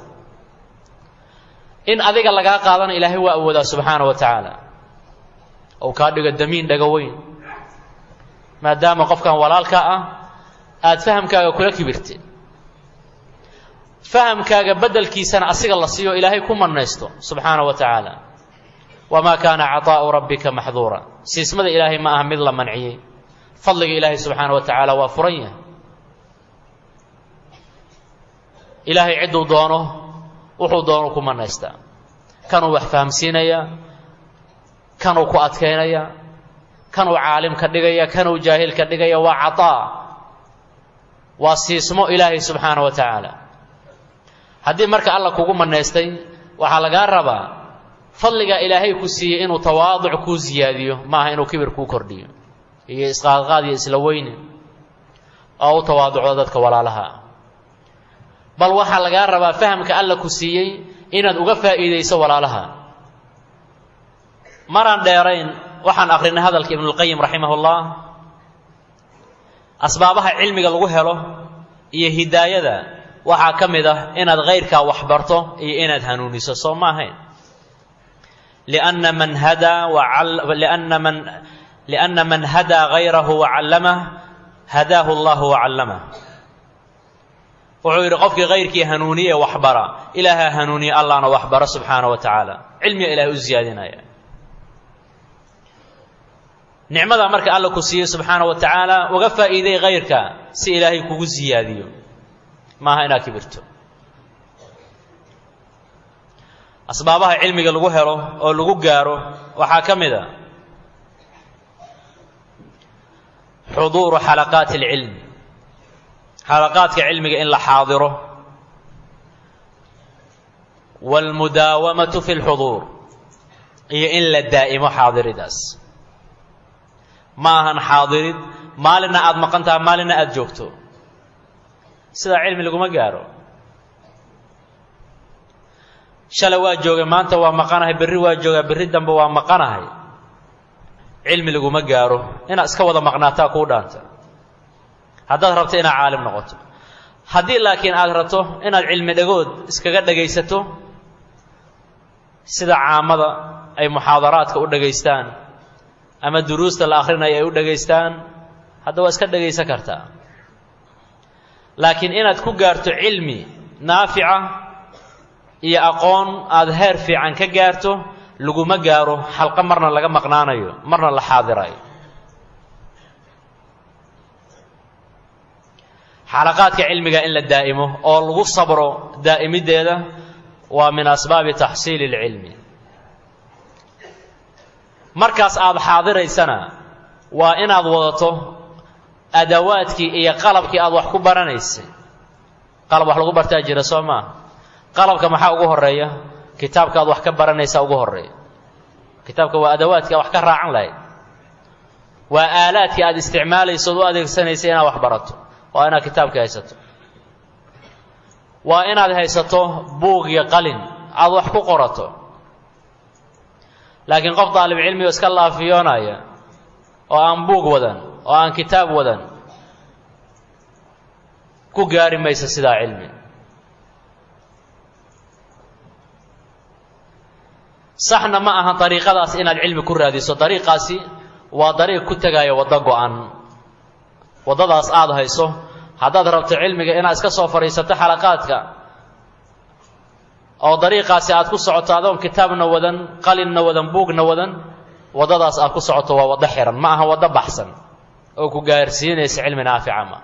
in adiga lagaa qaadana ilaahay waa awoodaa subxaana wa tacaala ou kaa dhigo damiin dhago weyn maadaama qofkan walaalka ah aada fahamkaaga kula kibirtay fahamkaaga beddelkiisana asiga la siiyo ilaahay ku mannaysto subxaana wa tacaala wamaa kaana caطaa'u rabbika maxduura siismada ilaahay ma aha mid la manciyey fadliga ilaahay subxaana wa tacaala waa furan yahay ilaahay cidduu doono wuxuu doono ku mannaystaa kanuu wax fahamsiinaya kanuu ku adkaynaya kanuu caalim ka dhigaya kanuu jaahil ka dhigaya waa caطaa waa siismo ilaahay subxaana wa tacaala haddii marka alla kugu mannaystay waxaa lagaa rabaa fadliga ilaahay ku siiyey inuu tawaaduc kuu siyaadiyo maaha inuu kibir kuu kordhiyo iyo isqaadqaad iyo isla weyne oo u tawaaducdo dadka walaalaha ah bal waxaa lagaa rabaa fahamka alla ku siiyey inaad uga faa'iidayso walaalaha maraan dheerayn waxaan akrinay hadalka ibnulqayim raximah ullah asbaabaha cilmiga lagu helo iyo hidaayada waxaa ka mid ah inaad kayrkaa wax barto iyo inaad hanuuniso soo ma ahayn lianna man hadaa lianna man lianna man hadaa gayrahu wacallamah hadaahu allahu wacallamah wuxuu yidhi qofkii kayrkii hanuuniye ee waxbara ilaahaa hanuuniye allahna waxbaro subxaana wa tacaala cilmiga ilahay u siyaadinaya nicmada marka alla ku siiyey subxaana wa tacaala uga faa'iiday kayrka si ilaahay kugu siyaadiyo maaha inaad kibirto asbaabaha cilmiga lagu helo oo lagu gaaro waxaa ka mid a xuduuru xalaqaati alcilm xalaqaadka cilmiga in la xaadiro waalmudaawamatu fi lxuduur iyo in la daa'imo xaadiridaas ma ahan xaadirid maalinna aada maqan taha maalinna aada joogto sidaa cilmi laguma gaaro shalay waa joogay maanta waa maqanahay berri waa joogaa berri dambe waa maqanahay cilmi laguma gaaro inaad iska wada maqnaataa kuu dhaanta haddaad rabto inaad caalim noqoto haddii laakiin aad rabto inaad cilmi dhagood iskaga dhagaysato sida caamada ay muxaadaraadka u dhagaystaan ama duruusta la akhrinayo ay u dhagaystaan hadda waa iska dhagaysan kartaa laakiin inaad ku gaarto cilmi naafica iyo aqoon aada heer fiican ka gaarto laguma gaaro xalqo marna laga maqnaanayo marna la xaadirayo xalaqaadka cilmiga in la daa'imo oo lagu sabro daa'imiddeeda waa min asbaabi taxsiili اlcilmi markaas aada xaadiraysana waa inaad wadato adawaadkii iyo qalabkii aada wax ku baranaysay qalab wax lagu bartaa jira soo maaha qalabka maxaa ugu horeeya kitaabka aad wax ka baranaysaa ugu horeeya kitaabka waa adawaadkii aad wax ka raacan lahayd waa aalaadkii aada isticmaalayso od u adeegsanaysay inaad wax barato waa inaad kitaabka haysato waa inaad haysato buug iyo qalin aada wax ku qorato laakiin qof daalib cilmi oo iska laafiyoonaya oo aan buug wadan oo aan kitaab wadan ku gaari maysa sidaa cilmi saxna ma aha dariiqadaas inaad cilmi ku raadiso dariiqaasi waa dariiq ku tegaya waddo go-an waddadaas aada hayso haddaad rabto cilmiga inaad iska soo fadhiisato xalaqaadka oo dariiqaasi aad ku socoto adoon kitaabna wadan qalinna wadan buugna wadan waddadaas aad ku socoto waa waddo xihan ma aha waddo baxsan oo ku gaarsiinaysa cilmi naafica ma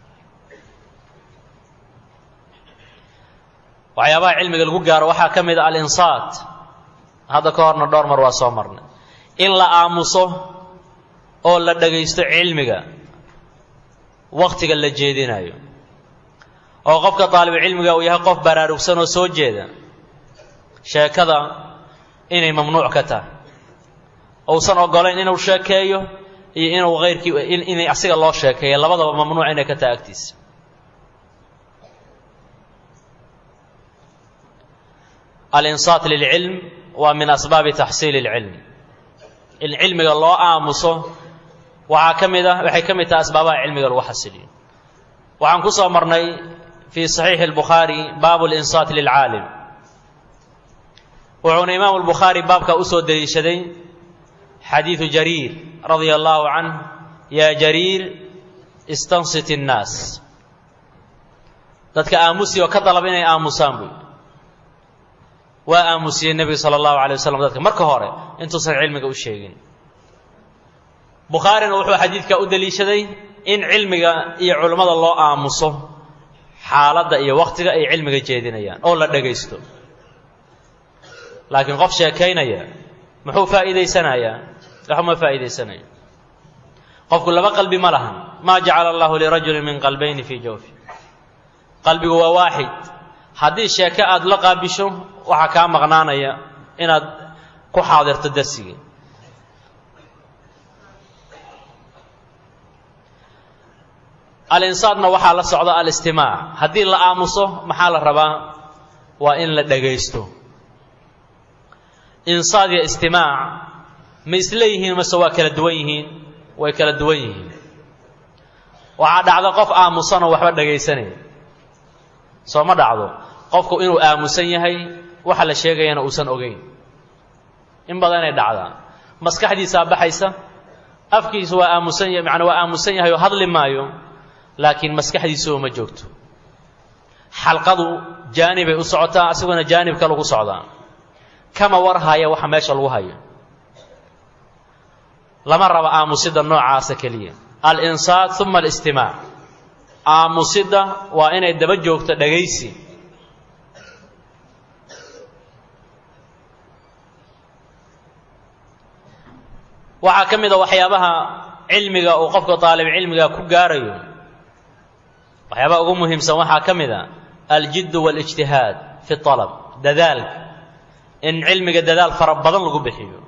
waxyaabaha cilmiga lagu gaaro waxaa ka mid a alinsaat hadda ka horna dhowr mar waa soo marnay in la aamuso oo la dhagaysto cilmiga wakhtiga la jeedinayo oo qofka daalibucilmiga uu yahay qof baraarugsan oo soo jeeda sheekada inay mamnuuc ka tahay uusan ogolayn inuu sheekeeyo iyo inuu hayrkii inay asiga loo sheekeeyo labadaba mamnuuc inay ka tahay agtiisa alinsaat lilcilm waa min asbaabi taxsiili اlcilm in cilmiga loo aamuso waxaa ka mid ah waxay ka mid tahay asbaabaha cilmiga lagu xasiliyo waxaan ku soo marnay fii saxiixi اlbukhaari baabu linsaat lilcaalim wuxuuna imaamu lbukhaari baabka u soo deliishaday xadiidu jariir radia allahu canh yaa jariir istansit الnaas dadka aamusi oo ka dalaba inay aamusaan buy waa aamusiyey nebiga sala allahu alay wasalam dadka marka hore intuusan cilmiga u sheegin bukhaarina wuxuu xadiidka u deliishaday in cilmiga iyo culummada loo aamuso xaaladda iyo wakhtiga ay cilmiga jeedinayaan oo la dhagaysto laakiin qof sheekaynaya muxuu faa'iidaysanayaa waxuma faa'iidaysanayo qofku laba qalbi ma lahan maa jacala allahu lirajulin min qalbayni fii jawfi qalbigu waa waaxid haddii sheeke aada la qaabisho waxaa kaa maqnaanaya inaad ku xaadirto darsigii alinsaadna waxaa la socda alistimaac haddii la aamuso maxaa la rabaa waa in la dhagaysto insaad iyo istimaac ma isla yihiin mase waa kala duwan yihiin way kala duwan yihiin waxaa dhacda qof aamusanoo waxba dhagaysanaya soo ma dhacdo qofku inuu aamusan yahay waxa la sheegayana uusan ogeyn in badanay dhacdaa maskaxdiisaa baxaysa afkiisu waa aamusan yahay macnaa waa aamusan yahay oo hadli maayo laakiin maskaxdiisuba ma joogto xalqadu jaanibay u socotaa asiguna jaanib kale ku socdaa kama war haya waxa meesha lagu hayo lama raba aamusida noocaasa keliya alinsaat uma alistimaac aamusidda waa inay daba joogto dhagaysi waxaa ka mid a waxyaabaha cilmiga uu qofka daalib cilmiga ku gaarayo waxyaabaha ugu muhiimsan waxaa ka mid a aljiddu waاlijtihaad fi alab dadaalka in cilmiga dadaal fara badan lagu bixiyo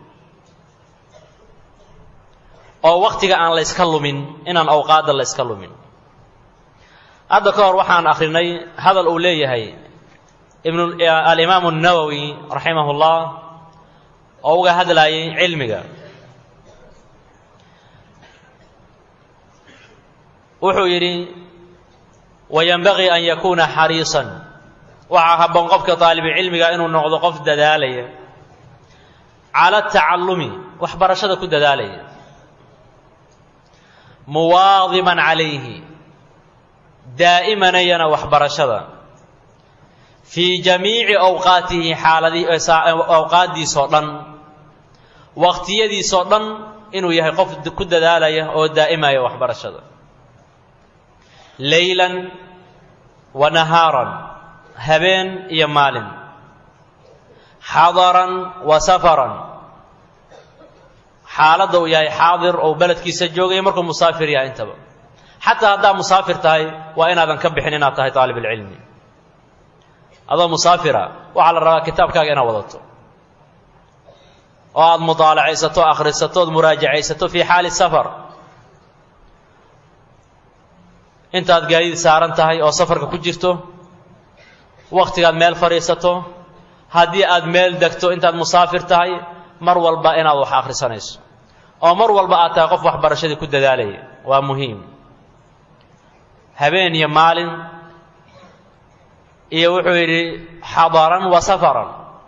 oo wakhtiga aan la yska lumin inaan awqaadda la yska lumin hadda ka hor waxaan akhrinay hadal uu leeyahay alimaamu الnawowi raximah اllah oo uga hadlayay cilmiga wuxuu yidhi wayanbagii an yakuuna xariisan waxaa habboon qofka daalibulcilmiga inuu noqdo qof dadaalaya cala atacallumi waxbarashada ku dadaalaya muwaadiban calayhi daa'imanayana waxbarashada fii jamiici awqaatihi xaaladii awqaaddiisoo dhan waqtiyadiisoo dhan inuu yahay qof ku dadaalaya oo daa'imaya waxbarashada leylan wa nahaaran habeen iyo maalin xadaran wa safaran xaaladda uu yahay xaadir ou beledkiisa joogaya markuu musaafir yahay intaba xataa haddaad musaafir tahay waa inaadan ka bixin inaad tahay daalibulcilmi adoo musaafira waxaa la rabaa kitaabkaaga inaad wadato oo aada mudaalacaysato akhrisato ood muraajacaysato fii xaali safar intaad gaadiid saaran tahay oo safarka ku jirto wakhtigaad meel fadhiisato haddii aad meel degto intaad musaafir tahay mar walba inaad wax akhrisanayso oo mar walba aad tahay qof waxbarashadii ku dadaalaya waa muhiim habeen iyo maalin iyo wuxuu yidhi xadaran wa safaran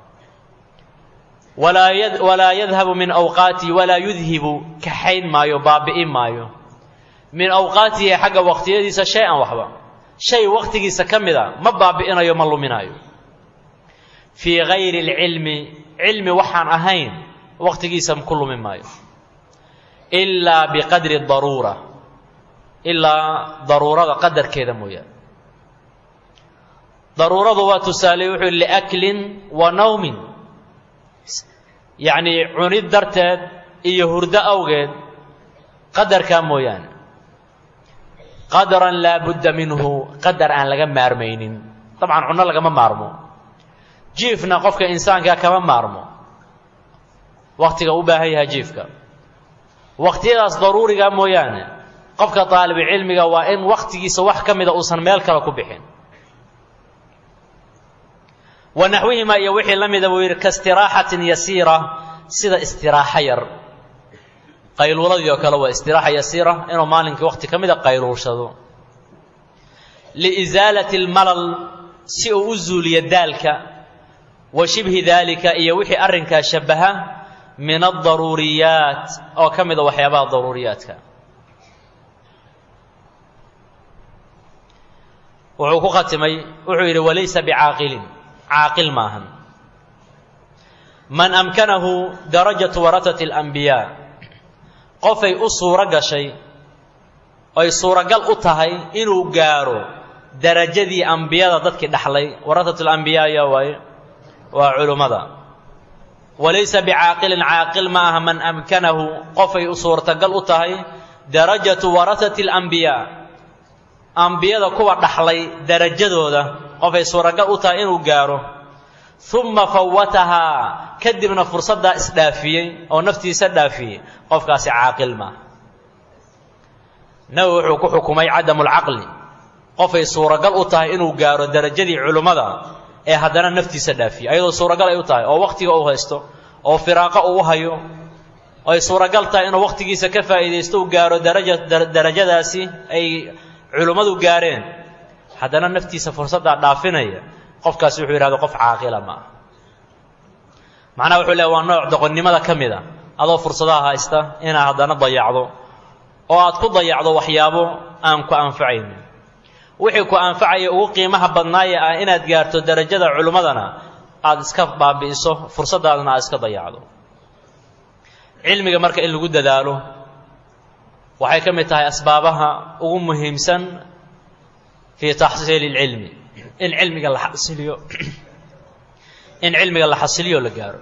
walaa yadhabu min awqaatii walaa yudhibu kaxayn maayo baabi'in maayo min awqaatihi xagga waqtiyadiisa shay-an waxba shay waqtigiisa ka mida ma baabi'inayo ma luminaayo fii gayri alcilmi cilmi waxaan ahayn waqtigiisa ku lumi maayo ilaa biqadri daruura ilaa daruurada qadarkeeda mooyaane daruuradu waa tusaale wuxuu yidhi liaklin wa nawmin yacnii cunid darteed iyo hurdo awgeed qadarkaa mooyaane qadaran laa budda minhu qadar aan laga maarmaynin dabcan cunno lagama maarmo jiifna qofka insaankaa kama maarmo wakhtiga u baahan yahay jiifka wakhtiyadaas daruuriga mooyaane qofka daalibulcilmiga waa in wakhtigiisa wax ka mida uusan meel kale ku bixin wa naxwihimaa iyo wixii la mida buu yidhi kaistiraaxatin yasiira sida istiraaxo yar qayluuladii oo kale waa istiraaxa yasiira inuu maalinkii wakhti ka mida qayluulshado liisaalati almalal si uu u zuuliyo daalka wa shibhi daalika iyo wixii arrinkaa shabbaha min aldaruuriyaat oo ka mida waxyaabaha daruuriyaadka wuxuu ku khatimay wuxuu yidhi walaysa bicaaqilin caaqil maahan man amkanahu darajatu waratati alambiyaa qofay u suuro gashay ay suuragal u tahay inuu gaaro darajadii ambiyada dadkii dhaxlay waratat alambiyaa ayaa waaye waa culummada walaysa bicaaqilin caaqil ma aha man amkanahu qofay u suurtagal u tahay darajatu warahati alambiyaa ambiyada kuwa dhaxlay darajadooda qofay suuragal u tahay inuu gaaro uma fawatahaa kadibna fursaddaa isdhaafiyey oo naftiisa dhaafiyey qofkaasi caaqil maaha nabi wuxuu ku xukumay cadamulcaqli qofay suuragal u tahay inuu gaaro darajadii culummada ee haddana naftiisa dhaafiye ayadoo suuragal ay u tahay oo wakhtiga uu haysto oo firaaqo uu hayo ay suuragal tahay inuu wakhtigiisa ka faa'iidaysto uu gaaro daraja darajadaasi ay culummadu gaareen haddana naftiisa fursaddaa dhaafinaya qofkaasi wuxuu yidhahdo qof caaqila ma ah macnaha wuxuu leeay waa nooc doqonnimada ka mid a adoo fursadaha haysta inaad haddana dayacdo oo aad ku dayacdo waxyaabo aan ku anfacaynin wixii ku anfacaya ugu qiimaha badnaaye ah inaad gaarto darajada culimmadana aada iska baabi'iso fursaddaadana aad iska dayacdo cilmiga marka in lagu dadaalo waxay ka mid tahay asbaabaha ugu muhiimsan fii taxsiili اlcilmi in cilmiga la xasiliyo in cilmiga la xasiliyo la gaaro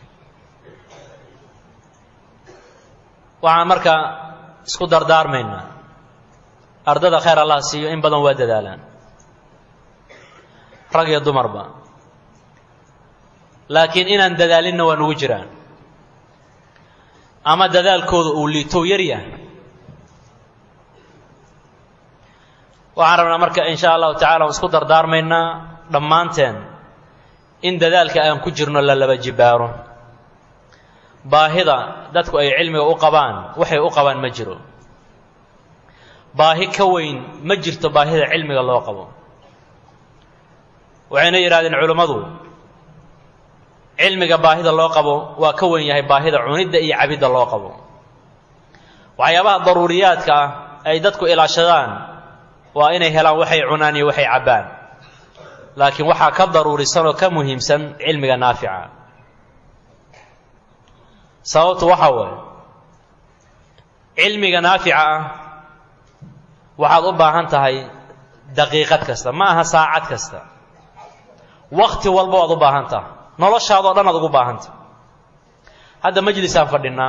waxaan marka isku dardaarmaynaa ardada khayr allah siiyo in badan waa dadaalaan rag iyo dumarba laakiin inaan dadaalinna waa nugu jiraan ama dadaalkooda uu liitow yar yahay waxaan rabnaa marka in sha allahu tacala isku dardaarmaynaa dhammaanteen in dadaalka aan ku jirno la laba jibaaro baahida dadku ay cilmiga u qabaan waxay u qabaan ma jiro baahi ka weyn ma jirto baahida cilmiga loo qabo waxayna yidhahdeen culimmadu cilmiga baahida loo qabo waa ka weyn yahay baahida cunidda iyo cabidda loo qabo waxyaabaha daruuriyaadka ah ay dadku ilaashadaan waa inay helaan waxay cunaan iyo waxay cabbaan laakiin waxaa ka daruurisan oo ka muhiimsan cilmiga naafica sababtu waxaa waaye cilmiga naafica ah waxaad u baahan tahay daqiiqad kasta ma aha saacad kasta wakti walba waad u baahan tahay noloshaadoo dhan aad ugu baahanta hadda majlisaan fadhinaa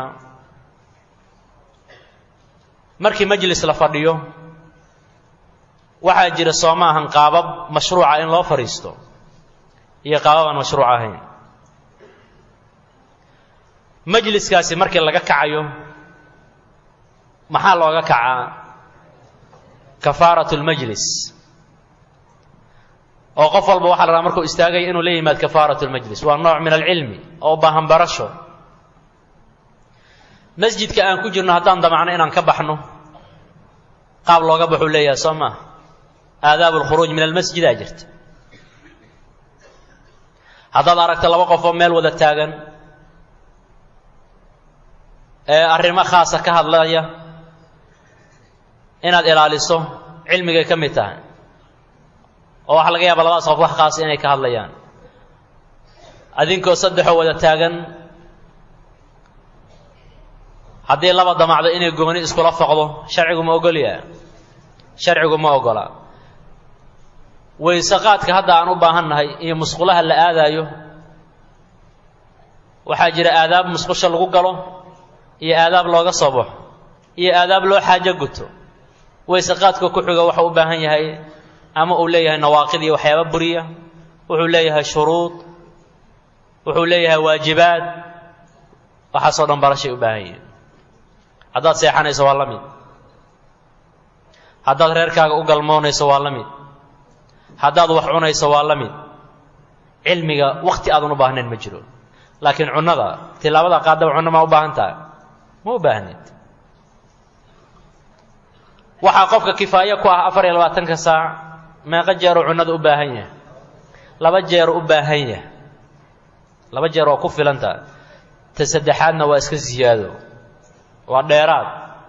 markii majlis la fadhiyo waxaa jira soo ma ahan qaabab mashruuca in loo fadhiisto iyo qaabab aan mashruuc ahayn majliskaasi markii laga kacayo maxaa looga kacaa kafaaratu lmajlis oo qof walba waxa la rabaa markuu istaagaya inuu la yimaad kafaaratu lmajlis waa nooc min alcilmi oo u baahan barasho masjidka aan ku jirno haddaan damacno inaan ka baxno qaab looga baxuu leeyahay soo maaha aadaabu lkhuruuj min almasjidaa jirta haddaad aragto laba qof oo meel wada taagan ee arrimo khaasa ka hadlaya inaad ilaaliso cilmigay ka mid tahay oo waxaa laga yaaba labadaas qof wax khaasa inay ka hadlayaan adinkoo saddexoo wada taagan haddii laba damacdo inay gooni iskula foqdo sharcigu ma ogolyaa sharcigu ma ogola waysaqaadka hadda aan u baahan nahay iyo musqulaha la aadaayo waxaa jira aadaab musqusha lagu galo iyo aadaab looga soo baxo iyo aadaab loo xaajo guto waysaqaadka ku xiga waxau u baahan yahay ama uu leeyahay nawaaqid iyo waxyaaba buriya wuxuu leeyahay shuruud wuxuu leeyahay waajibaad waxaasoo dhan barashay u baahan yihin haddaad seexanayso waa la mid haddaad reerkaaga u galmoonayso waa la mid haddaad wax cunayso waa la mid cilmiga wakti aadan u baahnayn ma jiro laakiin cunnada tilaabada qaadaba cunno maa u baahan tahay ma u baahnid waxaa qofka kifaayo ku ah afar iyo labaatanka saac meeqo jeeruu cunnada u baahan yahay laba jeeru u baahan yahay laba jeer waa ku filantaha ta saddexaadna waa iska siyaado waa dheeraad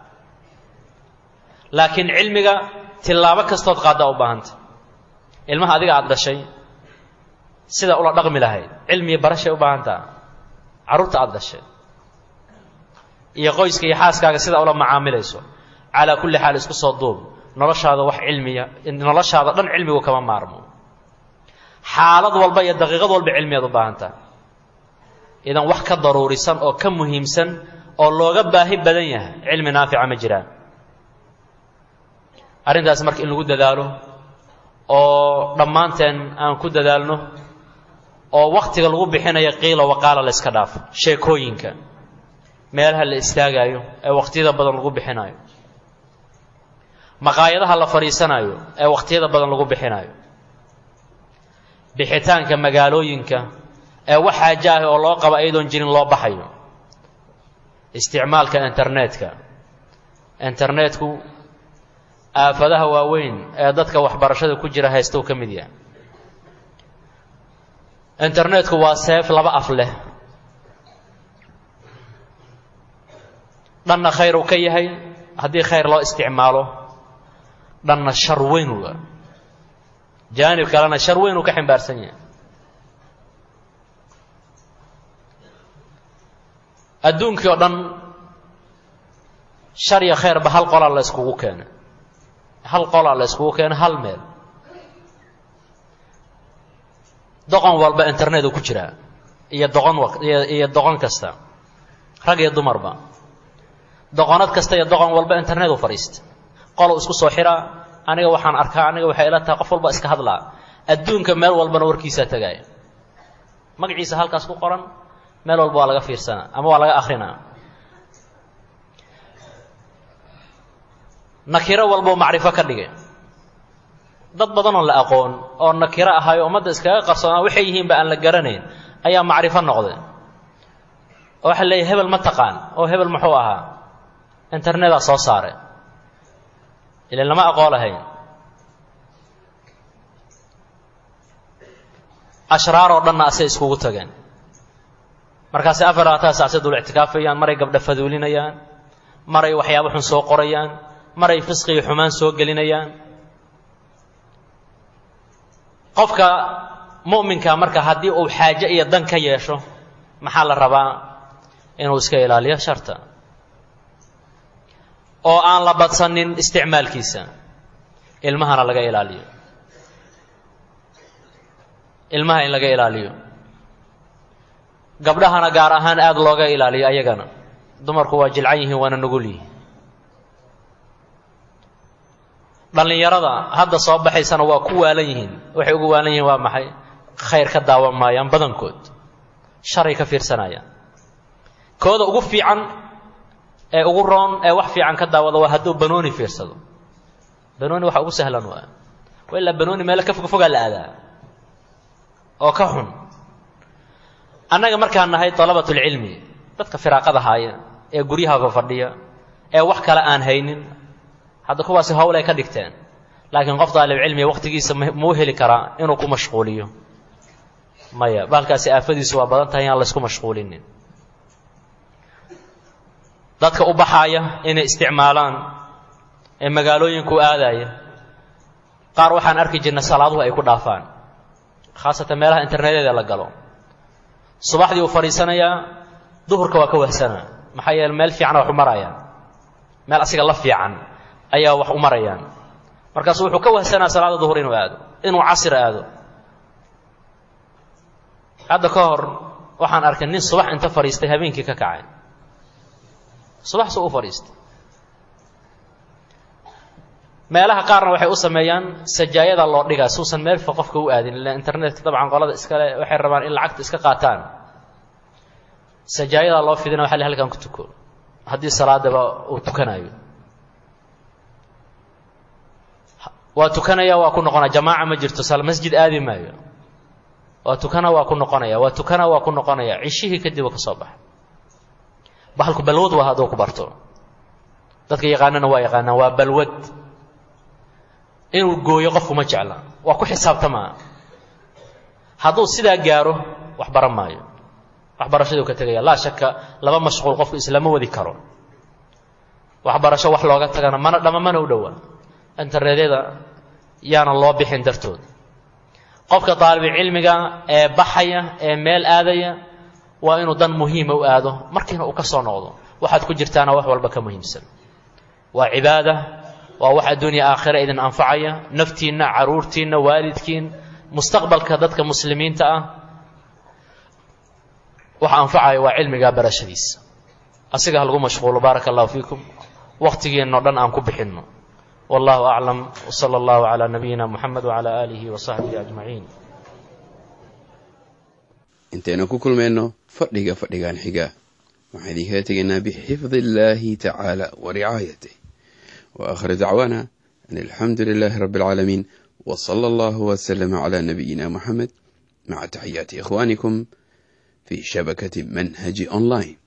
laakiin cilmiga tilaabo kastood qaaddaa u baahanta ilmaha adiga aada dhashay sida ula dhaqmi lahayd cilmiya barashay u baahan taha carruurta aada dhashay iyo qoyska iyo xaaskaaga sida ula macaamilayso calaa kulli xaal isku soo duub noloshaada wax cilmiya noloshaada dhan cilmigu kama maarmo xaalad walba iyo daqiiqad walba cilmiyaad u baahan taha idan wax ka daruurisan oo ka muhiimsan oo looga baahi badan yahay cilmi naafica ma jiraan arrintaas marka in lagu dadaalo oo dhammaanteen aan ku dadaalno oo wakhtiga lagu bixinayo qiila waqaala la yska dhaafo sheekooyinka meelaha la istaagaayo ee wakhtiyada badan lagu bixinayo maqaayadaha la fadhiisanayo ee wakhtiyada badan lagu bixinayo bixitaanka magaalooyinka ee wax xaajo ah oo loo qabo ayadoon jirin loo baxayo isticmaalka internetka internetku aafadaha waaweyn ee dadka waxbarashada ku jira haystow ka mid yahay internetku waa seef laba af leh dhanna khayr uu ka yahay haddii khayr loo isticmaalo dhanna shar weyn uga jaanib kalena shar weyn uu ka ximbaarsan yahay adduunkii oo dhan shar iyo khayrba hal qolaa la yskugu keena hal qolaa la yskugu keena hal meel doqon walba internetu ku jiraa iyo doqon iyo doqon kasta rag iyo dumarba doqonad kasta iyo doqon walba internet u fadhiista qolow isku soo xiraa aniga waxaan arkaa aniga waxay ila tahay qof walba iska hadlaa adduunka meel walbana warkiisaa tagaaya magaciisa halkaas ku qoran meel walba waa laga fiirsanaa ama waa laga akrinaa nakiro walbau macrifo ka dhigay dad badanoo la aqoon oo nakiro ahay oo ummadda iskaga qarsoonaa waxay yihiinba aan la garanayn ayaa macrifo noqday oo waxaa leeyahy hebel ma taqaan oo hebel muxuu ahaa internetaa soo saaray ilan lama aqoon lahayn ashraar oo dhanna asay iskugu tageen markaasay afar labaatan saacse dul ictikaafayaan maray gabdha faduulinayaan maray waxyaabo xun soo qorayaan maray fisqi iyo xumaan soo gelinayaan qofka mu'minka marka haddii uu xaaje iyo dan ka yeesho maxaa la rabaa inuu iska ilaaliyo sharta oo aan la badsanin isticmaalkiisa ilmahana laga ilaaliyo ilmaha in laga ilaaliyo gabdhahana gaar ahaan aada looga ilaaliyo ayagana dumarku waa jilcan yihiin waana nugul yihiin dhallinyarada hadda soo baxaysana waa ku waalan yihiin waxay ugu waalan yihiin waa maxay khayr ka daawan maayaan badankood sharay ka fiirsanayaan kooda ugu fiican ee ugu roon ee wax fiican ka daawada waa hadduu banooni fiirsado banooni waxa ugu sahlan waa waa ilaa banooni meelo ka fogfogaa la aadaa oo ka xun annaga markaan nahay dalabatulcilmi dadka firaaqada haaya ee guryaha fadhiya ee wax kale aan haynin hadda kuwaasi howl ay ka dhigteen laakiin qof daalibcilmiga wakhtigiisa mau heli karaa inuu ku mashquuliyo maya bahalkaasi aafadiisu waa badan tahay inaan laysku mashquulinin dadka u baxaaya inay isticmaalaan ee magaalooyinku aadaya qaar waxaan arki jirnay salaaduhu ay ku dhaafaan khaasatan meelaha internetyada la galo subaxdii uu fadhiisanayaa duhurka waa ka wahsanaa maxaa yeele meel fiicana wax u marayaan meel asiga la fiican ayaa wax u marayaan markaasu wuxuu ka wahsanaa salaada duhur inuu aado inuu casir aado hadda ka hor waxaan arkay nin subax inta fadhiistay habeenkii ka kacay subax suu u fadhiistay meelaha qaarna waxay u sameeyaan sajaayada loo dhigaa suusan meel fa qofka u aadin ila internetka dabcan qolada iskale waxay rabaan in lacagta iska qaataan sajaayadaa loo fidina waxa le halkan ku tuko haddii salaadaba uu tukanayo waa tukanaya waa ku noqonaya jamaaca ma jirto sal masjid aadi maayo waa tukana waa ku noqonaya waa tukana waa ku noqonaya cishihii kadib ka soo baxa bahalku balwad waa hadduu ku barto dadka yaqaanana waa yaqaanaan waa balwad inuu gooyo qofku ma jecla waa ku xisaabtamaa hadduu sidaa gaaro wax baran maayo waxbarashaduu ka tegaya laa shaka laba mashquul qofku islama wadi karo waxbarasho wax looga tagana mana dhama mana u dhowaa internetyada yaana loo bixin dartood qofka daalibicilmiga ee baxaya ee meel aadaya waa inuu dan muhiima u aado markiina uu ka soo noqdo waxaad ku jirtaana wax walba ka muhiimsan waa cibaada waa wax adduunya aakhira idin anfacaya naftiinna caruurtiinna waalidkiin mustaqbalka dadka muslimiinta ah waxa anfacaya waa cilmigaa barashadiisa asiga ha lagu mashquulo baaraka allahu fiikum wakhtigiinno dhan aan ku bixinno wallahu aclam wsala allahu calaa nabiyina muxamed wacala aalihi wa saxbihi ajmaciin intaynu ku kulmayno fadhiga fadhigan xiga waxaan idinkaga tegaynaa bixifdi illaahi tacaala wa ricaayatih wa aakhir dacwaana an alxamdu lilaahi rabbi alcaalamiin wa sala allahu wasalama calaa nabiyina muxamed maca taxiyaati ikhwaanikum fi shabakati manhaji online